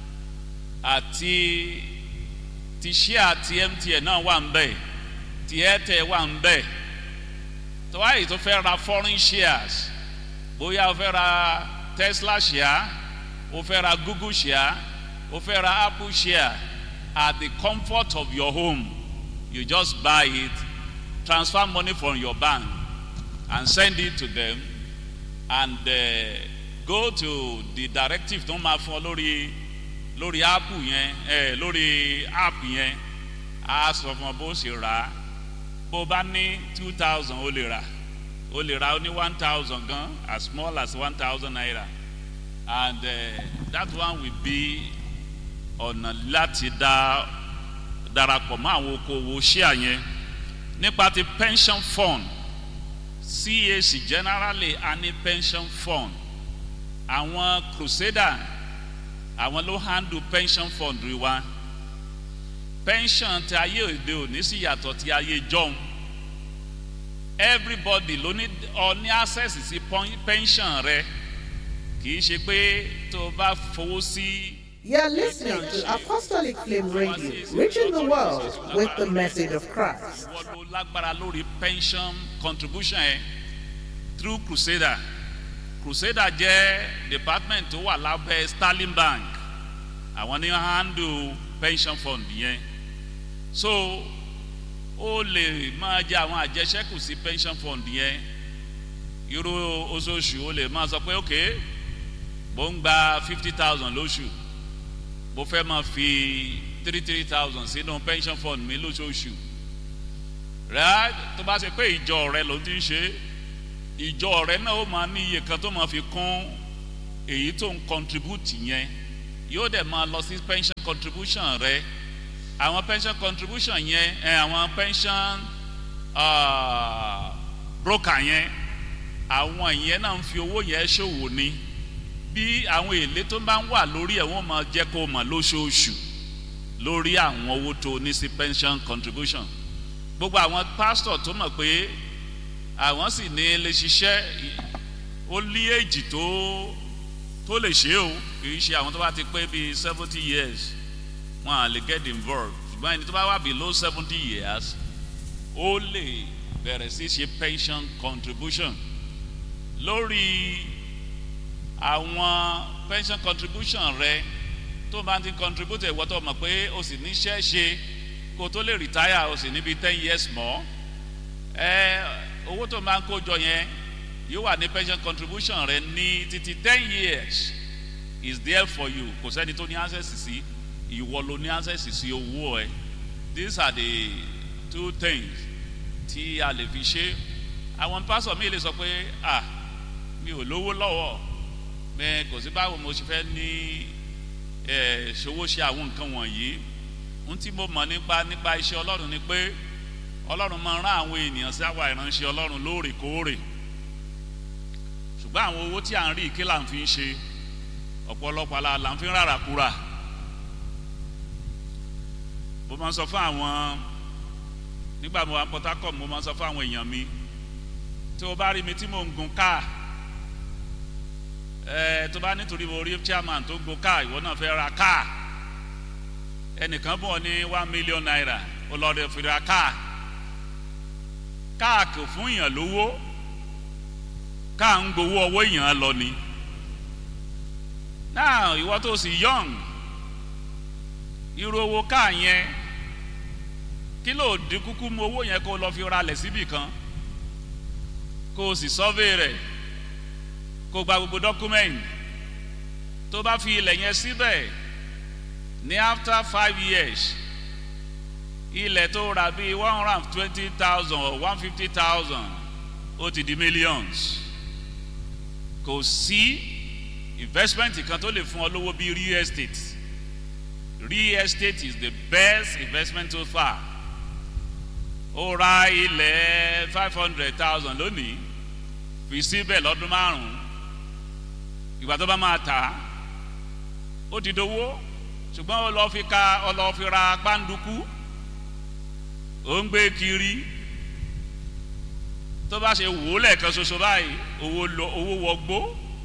àti ti ṣíà ti MTN náà wà ń bẹ̀ ti Airtel wà ń bẹ̀ tó wáyé tó fẹ́ ra foreign shares bóyá o fẹ́ ra Tesla share o fẹ́ ra Google share o fẹ́ ra Apple share at the comfort of your home you just buy it transfer money from your bank and send it to them and uh, go to the directive tó máa fún ọ lórí lórí app yẹn eh, lórí app yẹn a sọ fún ọ bó ṣe rà á bó bá ní two thousand ó lè rà ó lè rà ó ní one thousand gan as small as one thousand naira and uh, that one will be ọ̀nà láti dá darapọ̀ mọ́ àwọn okòwò ṣíà yẹn nípa ti pension fund CAC generally a ní pension fund àwọn crusader àwọn ló handle pension fund rí wa pension ti ayé òde òní sì yàtọ̀ ti ayé jọ̀hún everybody ló ní ọ ní access sí pension rẹ kì í ṣe pé tó o bá fowó sí. You're listening to Apostolic Flame Radio, reaching the world with the message of Christ. wọ́n ló lágbára lórí pension contribution ẹ̀ through Crusader Crusader jẹ́ department tó wà lábẹ́ Sterling Bank àwọn ní handle pension fund yẹn so ó lè máa jẹ àwọn àjẹsẹ́kù sí pension fund yẹn irú oṣooṣù ó lè máa sọ pé ok mo ń gba fifty thousand lóṣù mo fẹ́ máa fi three three thousand sínú pension fund mi lóṣooṣù rẹ tó bá ṣe pé ìjọ rẹ ló ti ń ṣe ìjọ rẹ náà ó máa ní iye kan tó máa fi kún èyí tó ń contribute yẹn yóò dẹ̀ máa lọ sí pension contribution rẹ àwọn pension contribution yẹn ẹ àwọn pension uh, broker yẹn àwọn yẹn náà ń fi owó yẹn ṣòwò ni bí àwọn èlé tó bá ń wà lórí ẹ̀ wọ́n máa jẹ́ kó mọ̀ lóṣooṣù lórí àwọn owó tó ní sí pension contribution gbogbo àwọn pastor tó mọ̀ pé àwọn sì ní lè ṣiṣẹ́ ó lé èjì tó tó lè ṣe o kì í ṣe àwọn tó bá ti pé bíi seventy years wọn à lè get involved ṣùgbọ́n ẹni tó bá wà below seventy years ó lè bẹ̀rẹ̀ sí ṣe pension contribution lórí àwọn pension contribution rẹ tó bá ti contribute ìwọ tó mọ̀ pé o sì níṣẹ́ ṣe kó tó lè retire o sì níbi ten years mọ́ ẹ owó tó máa ń kó jọ yẹn yóò wà ní pension contribution rẹ ní títí ten years is there for you kò sẹ́ni tó ní access sí ìwọ ló ní access sí owó ẹ these are the two things tí a lè fi ṣe àwọn pásọ mi lè sọ pé ah mi ò lówó lọ́wọ́ bẹ́ẹ̀ kò sí báwo mo ṣe fẹ́ ní ẹ̀ ṣòwò ṣe àwọn nǹkan wọ̀nyí ohun tí mo mọ̀ nípa nípa iṣẹ́ ọlọ́run ni pé ọlọ́run máa rán àwọn ènìyàn sí àwa ìránṣẹ́ ọlọ́run lóòrèkóòrè ṣùgbọ́n àwọn owó tí à ń rí kí là ń fi ń ṣe ọ̀pọ̀lọpọ̀ la là ń fi ń rárá kúrà mo máa ń sọ fún àwọn nígbà mo wà ní port harcourt mo máa ń sọ fún àwọn èèyàn mi tí o bá rí mi tí mò ń gun káà ẹ tó bá nítorí mo rí chairman tó gun káà ìwọ náà fẹ́ ra káà ẹnìkan bọ̀ ní one million naira ó lọ́ọ́ dẹ̀ fi ra káà káà kò fún èèyàn lówó káà ń gbowó ọwọ́ èèyàn lọ ni náà ìwọ tó sì young irú owó káà yẹn kí ló dín kúkú mú owó yẹn kó lọ fi ralẹ̀ síbì kan kó o sì sọ́vé rẹ̀ kó o gba gbogbo document tó bá fi ilẹ̀ yẹn síbẹ̀ ní after five years ilẹ̀ tó rà bíi one hundred and twenty thousand or one fifty thousand ó ti di millions kò sí investment kan tó lè fún ọ lówó bíi real estate real estate is the best investment so far ó ra ilẹ̀ five hundred thousand lónìí fi síbẹ̀ lọ́dún márùn-ún ìgbà tó bá máa tà á ó ti dowó ṣùgbọ́n ó lọ́ọ́ fi ka ó lọ́ọ́ fi ra pàǹdùkú ó ń gbé kiri tó bá ṣe wò ó lẹ́ẹ̀kan ṣoṣo báyìí owó lọ owó wọgbó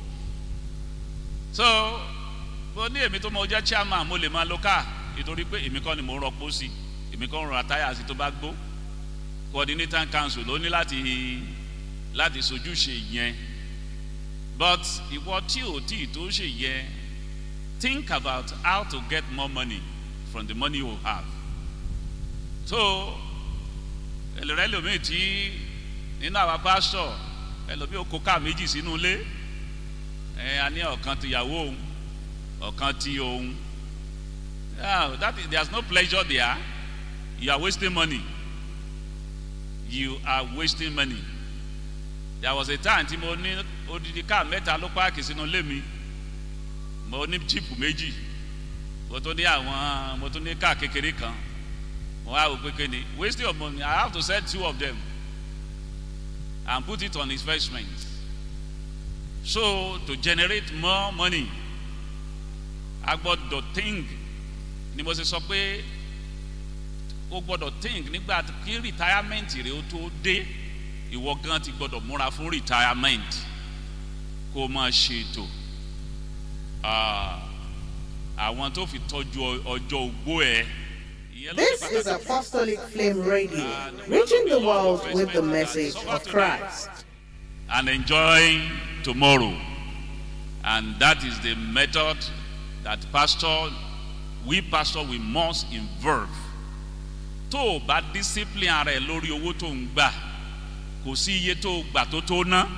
so mo ní èmi tó mọ jẹ́ chairman mo lè máa lo káà nítorí pé èmi kọ́ ni mo rọpò sí èmi kọ́ ń ra táyà sí tó bá gbó coordinator council ló ní láti láti sojúṣe yẹn but ìwọ tí ò tí tó ṣe yẹ think about how to get more money from the money you have so ẹlẹ́rẹ́ lómi tí nínú àwa pásítọ̀ ẹlòmí ó kó káà méjì sínú ilé ẹ a ní ọ̀kan tìyàwó òun ọ̀kan tí òun yeah, that is, there is no pleasure there you are wasting money you are wasting money there was a time tí mo ní odidi káà mẹ́ta ló páàkì sínú ilé mi mo ní jíìpù méjì mo tún ní àwọn mo tún ní káà kékeré kan mo wá wò pé kéde wasting of money I have to sell two of them and put it on investment so to generate more money a gbọ́dọ̀ think ni mo ṣe sọ pé o gbọ́dọ̀ think nígbà kí retirement rẹ o tó dé ìwọ gan ti gbọ́dọ̀ múra fún retirement kó o máa ṣètò àwọn tó fi tọ́jú ọjọ́ ogbó ẹ. This is Apostolic Flame Radio, reaching the world with the message of Christ. And enjoying tomorrow. And that is the method that pastor, we pastor, we must involve. Tó o bá discipline ara ẹ lórí owó tó ń gbà, kò sí iye tó o gbà tó tó ná.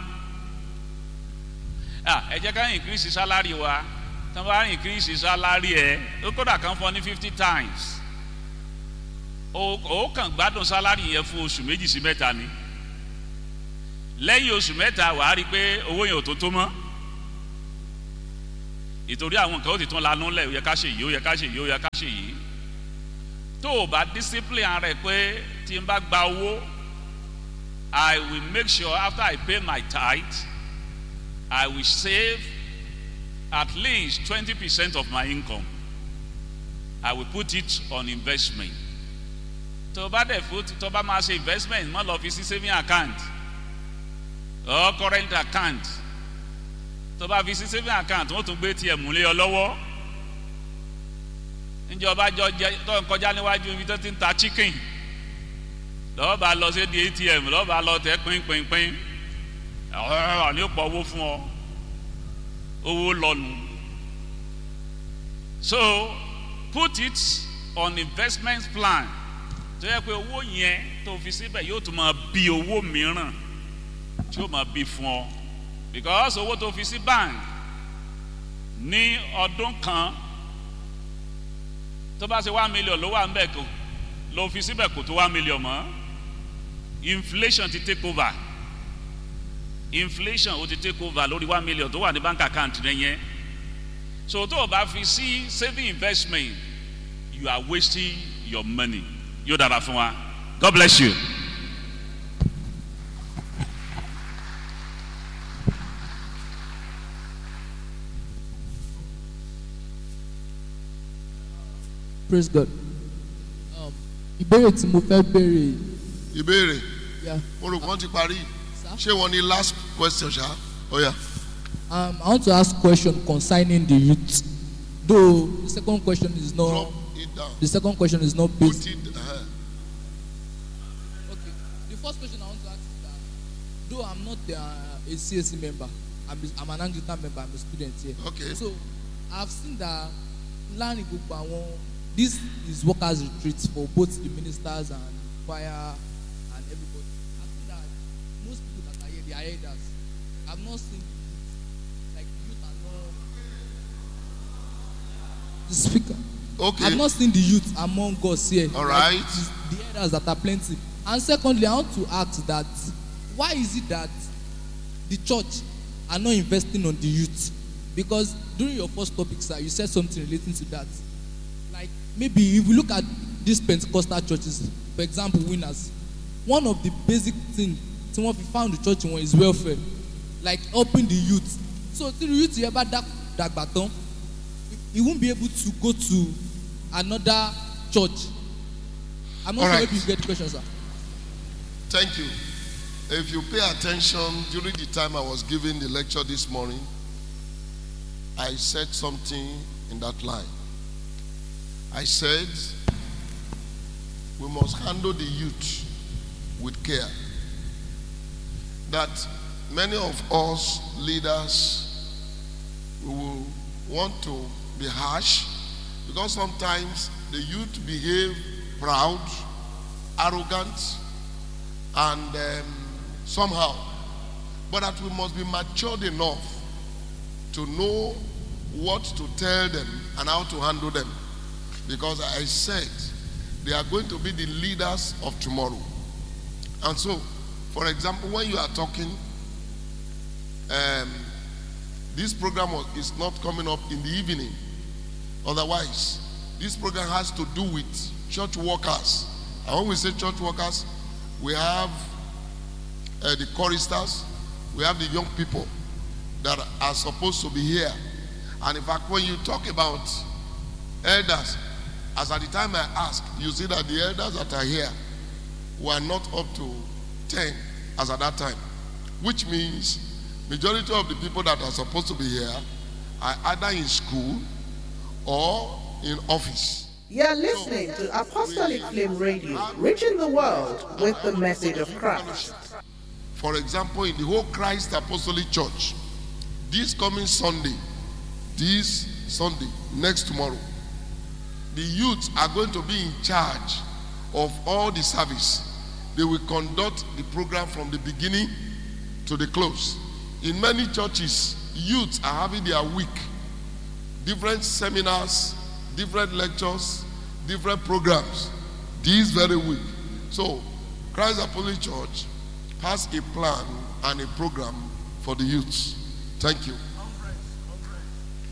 Ẹ jẹ́ ká increase salary wa, tí wọ́n bá increase salary ẹ, ó kódà kan fọ ní fifty times o kàn gbádùn sálárì yẹn fún oṣù méjì sí mẹ́ta ni lẹ́yìn oṣù mẹ́ta wà á rí i pé owó yẹn ò tó tó mọ́ ìtorí àwọn nǹkan ó ti tún lanú lẹ̀ ó yẹ ká ṣe yìí ó yẹ ká ṣe yìí ó yẹ ká ṣe yìí tó o bá discipline ara ẹ pé tí n bá gba owó I will make sure after I pay my tithe I will save at least twenty percent of my income I will put it on investment tó o bá dẹ̀ fún tó o bá máa ṣe investment má lọ fi sí saving account or current account tó o bá fi sí saving account wọ́n tún gbé tiẹ̀ múlẹ̀ ọ lọ́wọ́ níjọba jọ jẹ tó ń kọjá níwájú ibi tó ti ń ta chicken lọ́wọ́ bá lọ sí di atm lọ́wọ́ bá lọ tẹ pínpínpín ọ̀rọ̀ ní pọ̀ owó fún ọ owó lọ́nu so put it on investment plan tó yẹ pé owó yẹn tó fi síbẹ̀ yóò tún máa bí owó mìíràn tí yóò máa bí fún ọ because owó tó fi sí bank ní ọdún kan tó bá ṣe one million ló wà ń bẹ̀ kó ló fi síbẹ̀ kò tó one million mọ́ inflation ti take over inflation ó ti take over lórí one million tó wà ní bank account rẹ yẹn so tó o bá fi sí saving investment you are wasting your money yóò dára fún wa god bless you. praise god um, ìbéèrè tí mo fẹ́ béèrè ìbéèrè yeah, mo rò wọ́n ti parí sir? ṣé wọ́n ní last question ṣá ó yá um, i want to ask question concerning the youth though the second question is drop not it down the second question is not put based it uh, okay the first question i want to ask is that though i'm not uh, a csc member i'm, a, I'm an anglican member i'm a student here okay so i've seen that láàrin gbogbo àwọn this is workers retreat for both the ministers and choir and everybody i think that most people that are here they are elders i've not seen the youth like the youth are not the speaker okay i've not seen the youth among us here All like right. the, the elders that are plenty and secondly i want to ask that why is it that the church are not investing on the youth because during your first topic sir you said something relating to that like maybe if we look at these pentecostal churches for example winners one of the basic thing tí wọ́n fi found the church wọn is welfare like helping the youth so tí the youth yẹn bá dá- dàgbà tán he won't be able to go to another church i'm not All sure right. if you get the question sir Thank you. If you pay attention during the time I was giving the lecture this morning, I said something in that line. I said, we must handle the youth with care. That many of us leaders we will want to be harsh because sometimes the youth behave proud, arrogant, and um, somehow, but that we must be matured enough to know what to tell them and how to handle them. Because I said they are going to be the leaders of tomorrow. And so, for example, when you are talking, um, this program was- is not coming up in the evening. Otherwise, this program has to do with church workers. And when we say church workers, we have uh, the choristers, we have the young people that are supposed to be here. And in fact, when you talk about elders, as at the time I asked, you see that the elders that are here were not up to 10 as at that time, which means majority of the people that are supposed to be here are either in school or in office. You're listening to Apostolic Flame Radio, reaching the world with the message of Christ. For example, in the whole Christ Apostolic Church, this coming Sunday, this Sunday, next tomorrow, the youth are going to be in charge of all the service. They will conduct the program from the beginning to the close. In many churches, youth are having their week, different seminars, different lectures, different programs this very week. So, Christ Apostolic Church has a plan and a program for the youths. Thank you.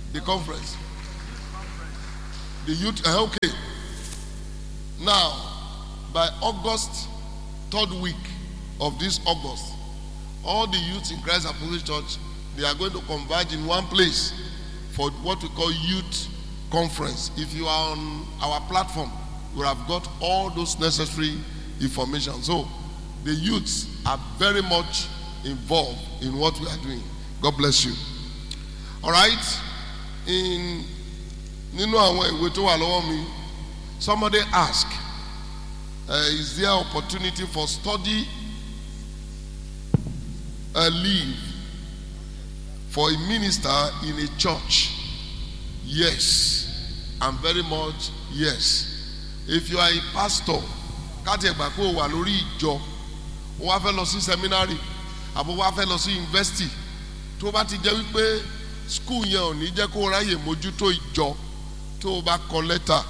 the conference the youth uh, okay now by august third week of this august all the youths in christ apostolic church they are going to converge in one place for what we call youth conference if you are on our platform you have got all those necessary information so the youths are very much involved in what we are doing god bless you all right in nínú àwọn ìwé tó wà lọ́wọ́ mi somebody ask uh, is there opportunity for study uh, leave for a minister in a church yes and very much yes if you are a pastor káti ẹ̀gbà pé o wà lórí ìjọ o wá fẹ́ lọ sí seminary àbò wá fẹ́ lọ sí university tó bá ti jẹ́ wípé school yẹn ò ní jẹ́ kó o ráyè mójútó ìjọ tó o bá kọ lẹ́tà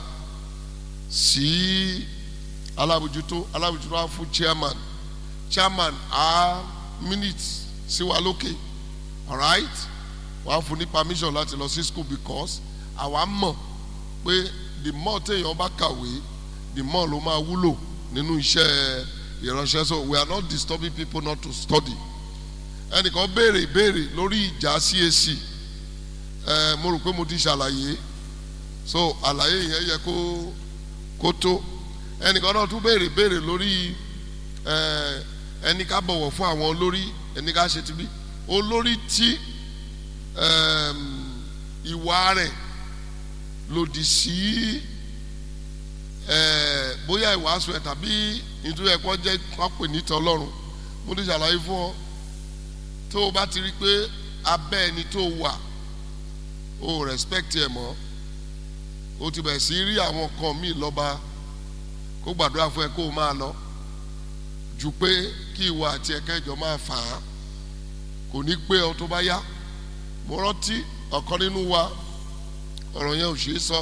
sí alábòjútó alábòjútó á fún chairman chairman á minute sí wa lókè alright wàá fún ní permission láti lọ sí school because àwa mọ̀ pé the more téèyàn bá kàwé the more ló máa wúlò nínú iṣẹ́ ìránṣẹ́ so we are not disturbing people not to study ẹnìkan béèrè ìbéèrè lórí ìjà CAC ẹ mo rò pé mo ti ṣàlàyé so àlàyé yẹn yẹ kó kó tó ẹnìkan náà tún béèrè béèrè lórí ẹ ẹni ká bọ̀wọ̀ fún àwọn olórí ẹni ká ṣe ti bí olórí tí ẹm, ìwà rẹ̀ lòdì sí ẹ bóyá ìwàásù ẹ tàbí nítorí ẹ̀kọ́ jẹ́ pápẹ́ níta ọlọ́run mo ti ṣàlàyé fún ọ tó o bá ti rí i pé abẹ́ ẹni tó wà o respect ẹ mọ́ o ti bẹ̀rẹ̀ sí rí àwọn kan míì lọ́ba kó gbàdúrà fún ẹ kó o máa lọ ju pé kí ìwọ àti ẹ̀kẹ́jọ máa fà á kò ní pé ọ tó bá yá mo rántí ọ̀kan nínú wa ọ̀rọ̀ yẹn ò ṣeé sọ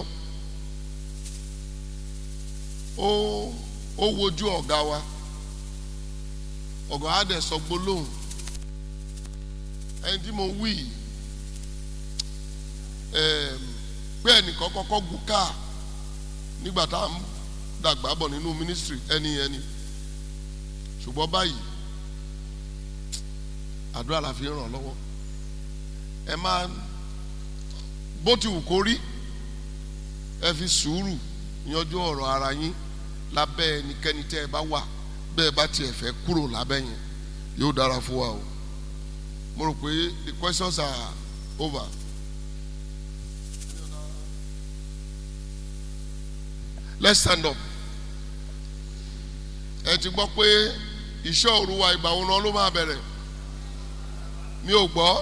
ó ó wojú ọ̀gá wa ọ̀gá á dẹ̀ sọ gbólóhùn ẹni tí mo wí yìí ẹm, pé ẹnìkan kọ́kọ́ gun káà nígbà tá à ń dàgbà bọ̀ nínú mínísítírì ẹni ẹni ṣùgbọ́n báyìí àdúrà la fi ń ràn lọ́wọ́ ẹ máa bó ti wù kó rí ẹ fi sùúrù yanjú ọ̀rọ̀ ara yín lábẹ́ ẹnikẹ́ni tẹ́ ẹ bá wà bẹ́ẹ̀ bá tiẹ̀ fẹ́ kúrò lábẹ́ yẹn yóò dára fún wa o mo rò pé the questions are over. let's stand up ẹ ti gbọ́ pé iṣẹ́ òru wa ìgbà wo náà ló máa bẹ̀rẹ̀ mi ò gbọ́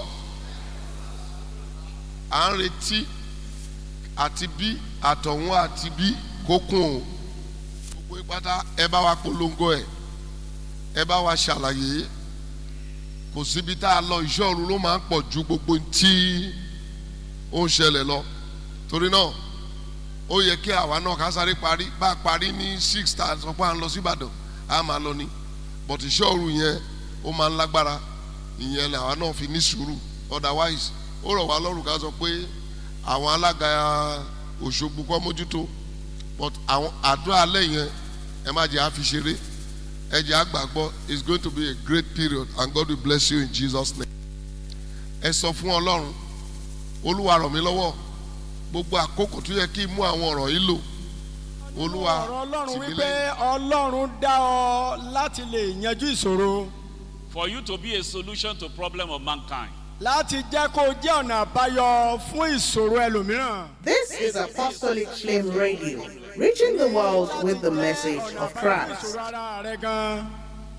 à ń retí àti bí àtọ̀hún àti bí kó kún o gbogbo ìpátá ẹ bá wa polongo ẹ ẹ bá wa ṣàlàyé kò síbi tá a lọ iṣẹ́ òru ló máa ń pọ̀ ju gbogbo tí ó ń ṣẹlẹ̀ lọ torí náà ó yẹ kí àwa náà ká sáré parí bá a parí ní six stars sọ pé à ń lọ sí Ìbàdàn á máa lọ ní but iṣẹ́ òru yẹn ó máa ń lágbára ìyẹn làwa náà fi ní sùúrù otherwise ó rọ̀ wá lọ́rùn ká sọ pé àwọn alága Òṣogbo kọ́ mójútó but àwọn àdúrà alẹ́ yẹn ẹ má jẹ́ àfi ṣeré ẹ jẹ́ àgbàgbọ́ it's going to be a great period and God will bless you in Jesus name ẹ sọ fún Ọlọ́run Olúwa ràn mí lọ́wọ́ gbogbo àkókò tó yẹ kí n mú àwọn ọ̀rọ̀ yìí lò Olúwa ọ̀rọ̀ ọlọ́run tì mí wípé lẹ́yìn. ọlọ́run dá ọ láti lè yanjú ìṣòro For you to be a solution to problem of mankind. láti jẹ́ kó o jẹ́ ọ̀nà àbáyọ fún ìṣòro ẹlòmíràn. This is Apostolic Flame Radio, reaching the world with the message of Christ. ìṣòro ara rẹ gan.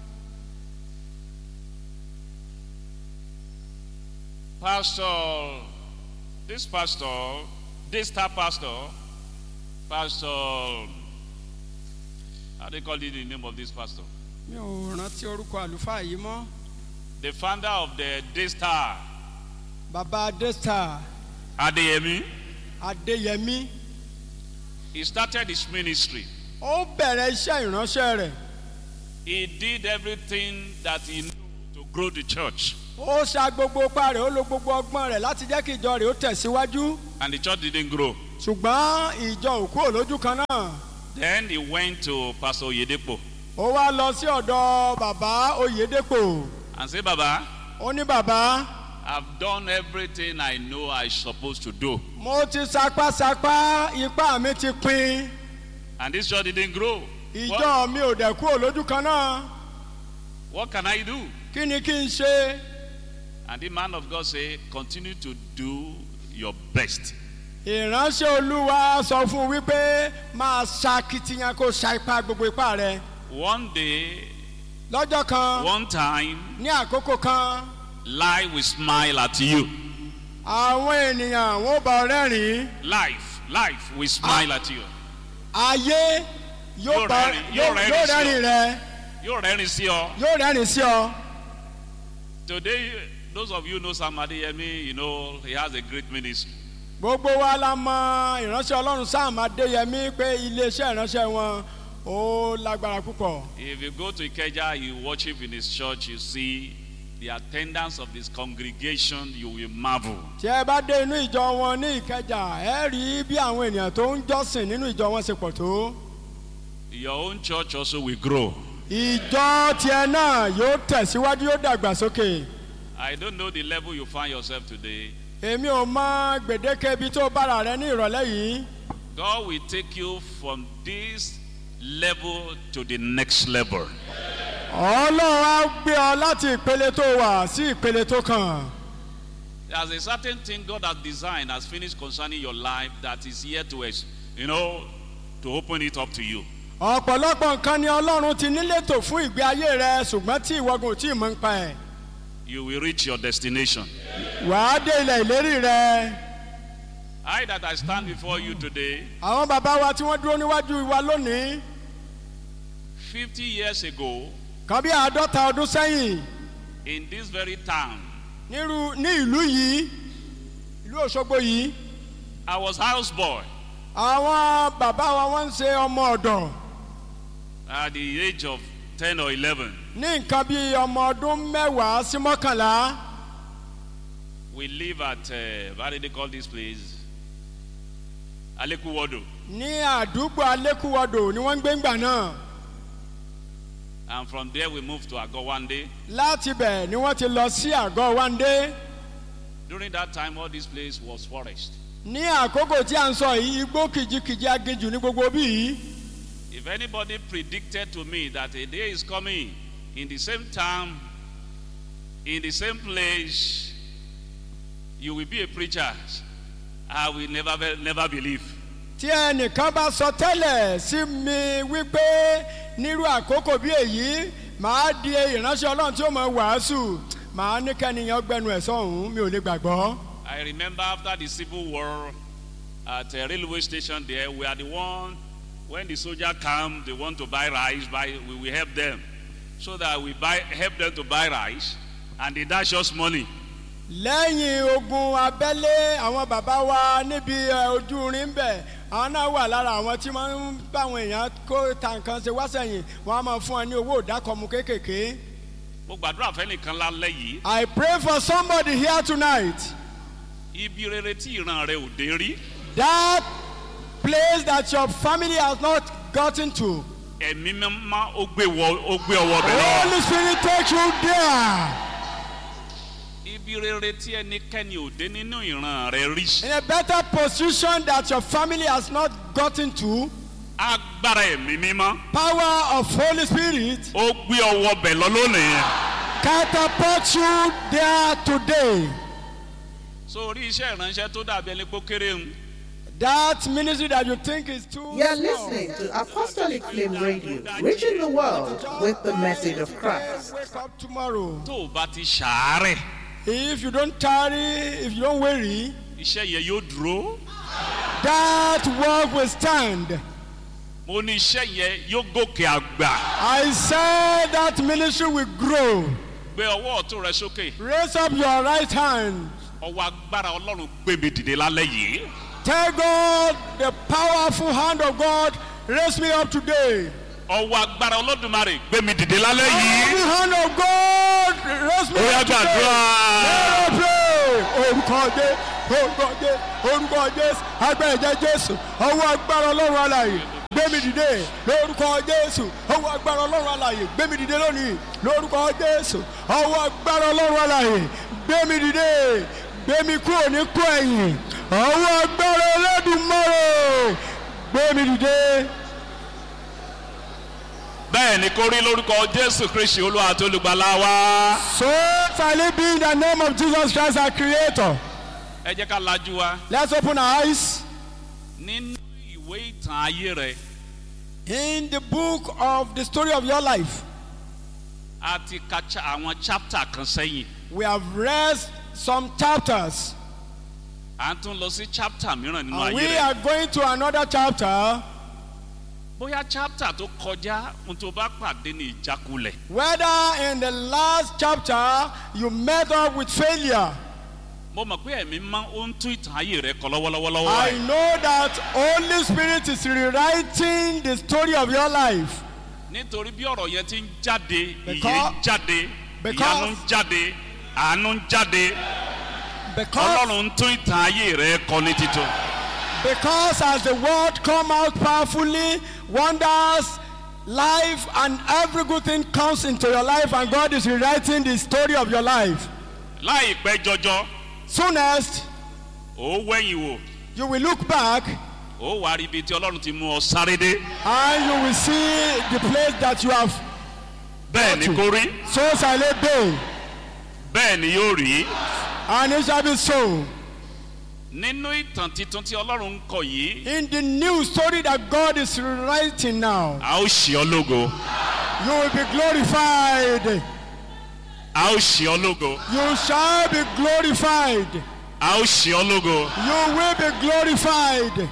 Pastor, this pastor, this star pastor, Pastor, how do you call it the name of this pastor? mi ò rántí orúkọ àlùfáà yìí mọ́ The founder of the Daystar, bàbá adesta Adeyemi, adéyẹmí he started his ministry. ó bẹ̀rẹ̀ iṣẹ́ ìránṣẹ́ rẹ̀ He did everything that he knew to grow the church. ó sa gbogbo ipá rẹ̀ ó lo gbogbo ọgbọ́n rẹ̀ láti jẹ́ kí ìjọ rẹ̀ ó tẹ̀síwájú and the church didn't grow. ṣùgbọ́n ìjọ òkú òlójú kan náà Then he went to Pastor Oyedepo ó wá lọ sí ọ̀dọ̀ bàbá oyèdèpò and said, Baba, ó ní bàbá I've done everything I know I supposed to do. mo ti sapásapá ipá mi ti pin And this church didn't grow. ìjọ What, mi ò dẹ̀ kú òlójú kan náà what can I do? kí ni kí n ṣe And the man of God said, Continue to do your best. ìránṣẹ́ olúwa sọ fún un wípé máa ṣakitiyan kó ṣa ipá gbogbo ipá rẹ One day, lọ́jọ́ kan one time, ní àkókò kan life will smile at you. àwọn ènìyàn wọn bá ọ rẹ́rìn-ín Life, life will smile at you. ayé yóò Yóò bá rẹ́rìn- yóò yóò rẹ́rìn yóò sí ọ. rẹ́rìn rẹ Yóò rẹ́rìn sí ọ. yóò rẹ́rìn sí ọ. Today, those of you know Sam Adeyemi, you know he has a great ministry. gbogbo wa la mọ ìránṣẹ́ ọlọ́run sam adéyẹmí pé iléeṣẹ́ ìránṣẹ́ wọn ó lágbára púpọ̀. If you go to Ikeja, you worship in his church, you see the attendance of his congregation, you will marvel. tí ẹ bá dé inú ìjọ wọn ní ìkẹjà ẹ rí bí àwọn ènìyàn tó ń jọ́sìn nínú ìjọ wọn ṣe pọ̀ tó. Your own church also will grow. ìjọ tiẹ̀ náà yóò tẹ̀síwájú yóò dàgbàsókè. I don't know the level you find yourself today. èmi ò mọ gbèdéke ibi tó bára rẹ ní ìrọ̀lẹ́ yìí. God will take you from this level to the next level. ọlọ́run á gbé ọ láti ìpele tó wà sí ìpele tó kàn. There's a certain thing God has designed, has finished concerning your life that is here to, ex- you know, to open it up to you. ọ̀pọ̀lọpọ̀ nǹkan ni ọlọ́run ti nílétò fún ìgbé ayé rẹ ṣùgbọ́n tí ìwọ́gun ò tí ì mọ̀ ń pa ẹ̀. You will reach your destination. wàá dé ilẹ̀ ìlérí rẹ. I that I stand before you today, àwọn bàbá wa tí wọ́n dúró níwájú wa lónìí 50 years ago, kan bí àádọ́ta ọdún sẹ́yìn in this very town, nírú ní ìlú yìí ìlú òṣogbo yìí I was houseboy àwọn bàbá wa wọ́n ń ṣe ọmọ ọ̀dọ̀ at the age of 10 or 11. ní nǹkan bí ọmọ ọdún mẹ́wàá sí mọ́kànlá We live at, uh, what do they call this place? Alekuwodo. ní àdúgbò alẹ́kùwọ́dọ̀ ni wọ́n ń gbé ńgbà náà And from there we moved to Agowande. láti bẹ̀ ni wọ́n ti lọ sí àgọ́ wáńdé During that time, all this place was forest. ní àkókò tí à ń sọ yìí igbó kìjikìji aginjù ní gbogbo bí yìí If anybody predicted to me that a day is coming in the same town, in the same place, you will be a preacher, I will never, never believe. tí ẹnìkan bá sọ tẹ́lẹ̀ sí mi wípé nírú àkókò bí èyí màá di ìránṣẹ́ ọlọ́run tí ó mọ̀ wàásù màá ní kẹ́niyàn gbẹnu ẹ̀ sọ̀hún mi ò lè gbàgbọ́. I remember after the civil war at a railway station there, we are the one, when the soldier come, they want to buy rice, buy, we will help them. So that we buy, help them to buy rice, and they dash us money. lẹ́yìn ogun abẹ́lé àwọn bàbá wa níbi ẹ, ojú rin ń bẹ̀ àwọn náà wà lára àwọn tí wọ́n ń bá àwọn èèyàn kó ta nǹkan ṣe wá sẹ́yìn wọ́n á máa fún ẹ ní owó ìdákọ̀mù kéékèèké. Mo gbàdúrà fẹ́nìkan lálẹ́ yìí, I pray for somebody here tonight ibi rere tí ìran rẹ ò dé rí, that place that your family has not gotten to. ẹ̀mí mímá ó gbé wọ- ó gbé ọwọ́ bẹ̀ lọ. Holy Spirit take you there Ibi rere tí ẹnikẹ́ni ò dé nínú ìran rẹ rí. in a better position that your family has not gotten to. Agbára ẹ̀mí mímá Power of Holy Spirit ó gbé ọwọ́ bẹ̀ lọ lónìí. catapult you there today. So orí iṣẹ́ ìránṣẹ́ tó dàbí ẹni pé ó kéré ń. That ministry that you think is too You're small. listening to Apostolic Flame Radio, reaching the world with the message of Christ. Wake up tomorrow. Tó o bá ti ṣàárẹ̀, If you don't tarry, if you don't worry, iṣẹ́ yẹn yóò dúró. that work will stand. Mo ní iṣẹ́ yẹn yóò gòkè àgbà. I said that ministry will grow. Gbé ọwọ́ ọ̀tún rẹ sókè. Raise up your right hand. Ọwọ́ agbára Ọlọ́run gbé mi dìde lálẹ́ yìí. Tell God the powerful hand of God raise me up today. Ọwọ́ agbára Olódùmarè gbé mi dìde lálẹ́ The yìí. hand of God raise me Ó yá up today. gbàdúrà. Let us pray. Orúkọ dé orúkọ jésù orúkọ jésù agbára ẹ̀jẹ̀ jésù ọwọ́ agbára ọlọ́run alàyè gbémi dìde lórúkọ jésù ọwọ́ agbára ọlọ́run alàyè gbémi dìde lónìí lórúkọ jésù ọwọ́ agbára ọlọ́run alàyè gbémi dìde gbémi kúrò ní kú ẹ̀yìn ọwọ́ agbára ẹlẹ́dùnmọ́rẹ̀ gbémi dìde. bẹ́ẹ̀ ni kó rí lórúkọ jésù kristi olúwa tó olùgbàlà wa. So shall it be in the name of Jesus Christ our creator. ẹ jẹ́ ká lajú wa Let's open our eyes. nínú ìwé ìtàn ayé rẹ In the book of the story of your life, a ti ka cha àwọn chapter kan sẹ́yìn we have read some chapters. à ń tún lọ sí chapter mìíràn nínú And ayé we rẹ are going to another chapter. bóyá chapter tó kọjá ohun tó bá pàdé ní ìjákulẹ̀ Whether in the last chapter you met up with failure, mo mọ̀ pé ẹ̀mí máa ń tún ìtàn ayé rẹ kọ lọ́wọ́lọ́wọ́ I báyìí. know that Holy Spirit is rewriting the story of your life. nítorí bí ọ̀rọ̀ yẹn ti ń jáde ìyè Because- ń jáde because- ìyanu ń jáde àánú ń jáde Because, ọlọ́run ń tún ìtàn ayé rẹ kọ ní títún. because as the word come out powerfully, wonders, life and every good thing comes into your life and God is rewriting the story of your life. láìpẹ́ jọjọ Soonest, ó wẹ̀yìn wò you will look back ó wà rí ibi tí ọlọ́run ti mú ọ sáré dé and you will see the place that you have. bẹ́ẹ̀ ni kó rí So shall it be, bẹ́ẹ̀ ni yóò rí and it shall be so. nínú ìtàn titun tí ọlọ́run ń kọ yìí In the new story that God is writing now, a ó ṣe ọ lógo you will be glorified. a ó ṣe ọ lógo You shall be glorified. a ó ṣe ọ lógo You will be glorified.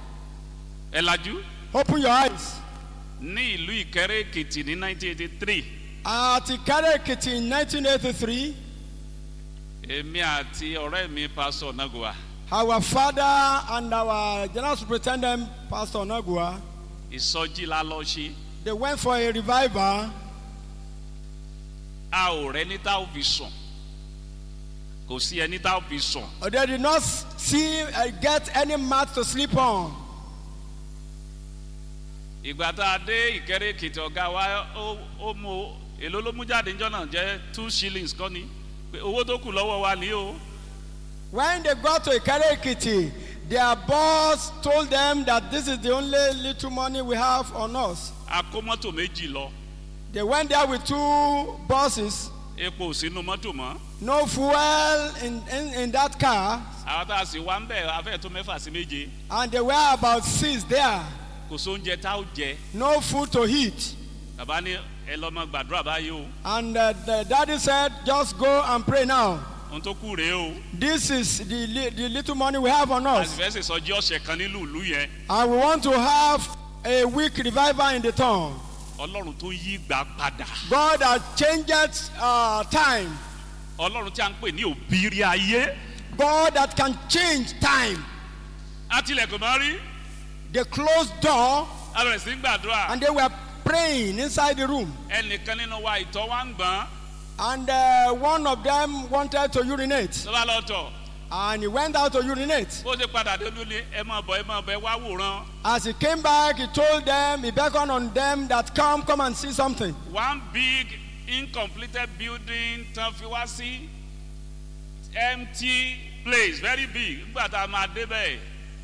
ẹ lajú Open your eyes. ní ìlú ìkẹrẹ èkìtì ní 1983 At Ikare Ekiti in 1983, èmi àti ọ̀rẹ́ mi pásọ̀ nagua our father and our general superintendent, Pastor Nagua, ìsọjí la lọ ṣe they went for a revival. a ò rẹ ní tá ò fi sùn kò sí ẹni tá ò fi sùn They did not see uh, get any mat to sleep on. ìgbà tá a dé ìkẹrẹ èkìtì ọ̀gá wa ó ó mú èló ló mú jáde níjọ́ náà jẹ́ two shillings kọ́ ni pé owó tó kù lọ́wọ́ wa ní o When they got to Ikare Ekiti, their boss told them that this is the only little money we have on us. a kó mọ́tò méjì lọ They went there with two buses, epo ò sínú mọ́tò mọ́ no fuel in, in, in that car, àwọn tá a sì wá ń bẹ̀ afẹ́ tó mẹ́fà sí méje and there were about six there, kò sóúnjẹ tá ò jẹ no food to eat. bàbá ní ẹ lọ́mọ gbàdúrà báyìí o And uh, the daddy said, just go and pray now. ohun tó kù rèé o This is the, li- the little money we have on a sì us. fẹ́ sèsọjí ọ̀sẹ̀ kan nílùú ìlú yẹn And we want to have a week revival in the town. ọlọ́run tó yí gbà padà God has changed uh, time. ọlọ́run tí a ń pè ní òbírí ayé God that can change time. àtìlẹ̀kùn máa rí They closed door a bẹ̀rẹ̀ sí í gbàdúrà and they were praying inside the room. ẹnìkan nínú wa ìtọ́ wa ń gbọ́n And uh, one of them wanted to urinate. tó bá lọ tọ̀ And he went out to urinate. bó ṣe padà dé lóní ẹ máa bọ̀ ẹ máa bọ̀ ẹ wá wòran As he came back, he told them, he beckoned on them that come, come and see something. one big incompleted building tán fi wá sí empty place very big nígbà tá a máa dé bẹ́ẹ̀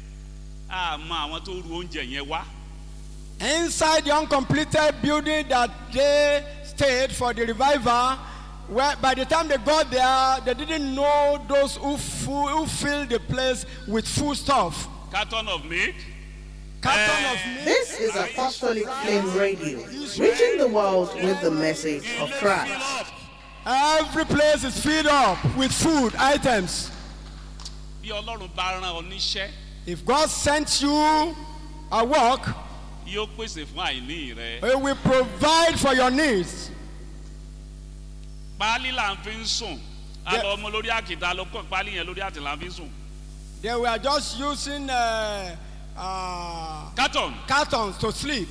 a mọ àwọn tó ru oúnjẹ yẹn wá Inside the uncompleted building that they stayed for the revival, where by the time they got there, they didn't know those who, fu- who filled the place with food stuff. carton of milk Carton of meat. This is Apostolic Flame Radio, reaching the world with the message of Christ. Every place is filled up with food items. bí ọlọ́run bá rán ọ níṣẹ́ If God sent you a work, yóò pèsè fún àìní rẹ He will provide for your needs. páálí là ń fi ń sùn a Yeah. lọ ọmọ lórí àkìtà ló kọ́ páálí yẹn lórí àtì là ń fi ń sùn They were just using uh, uh, carton cartons to sleep.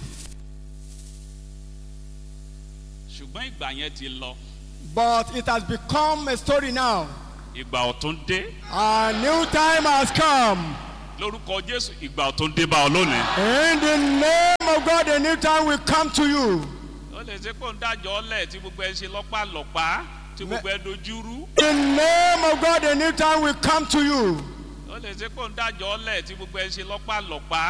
ṣùgbọ́n ìgbà yẹn ti lọ But it has become a story now. ìgbà ọ̀tún dé A new time has come. lórúkọ jésù ìgbà ọ̀tún dé bá ọ lónìí. In the name of God, a new time will come to you. ó lè ṣe kó ń dájọ́ ọlẹ̀ tí gbogbo ẹ ṣe lọ́pàlọ́pàá tí gbogbo ẹ dojúrú. In the name of God, a new time will come to you. ó lè ṣe kó ń dájọ́ ọlẹ̀ tí gbogbo ẹ ṣe lọ́pàlọ́pàá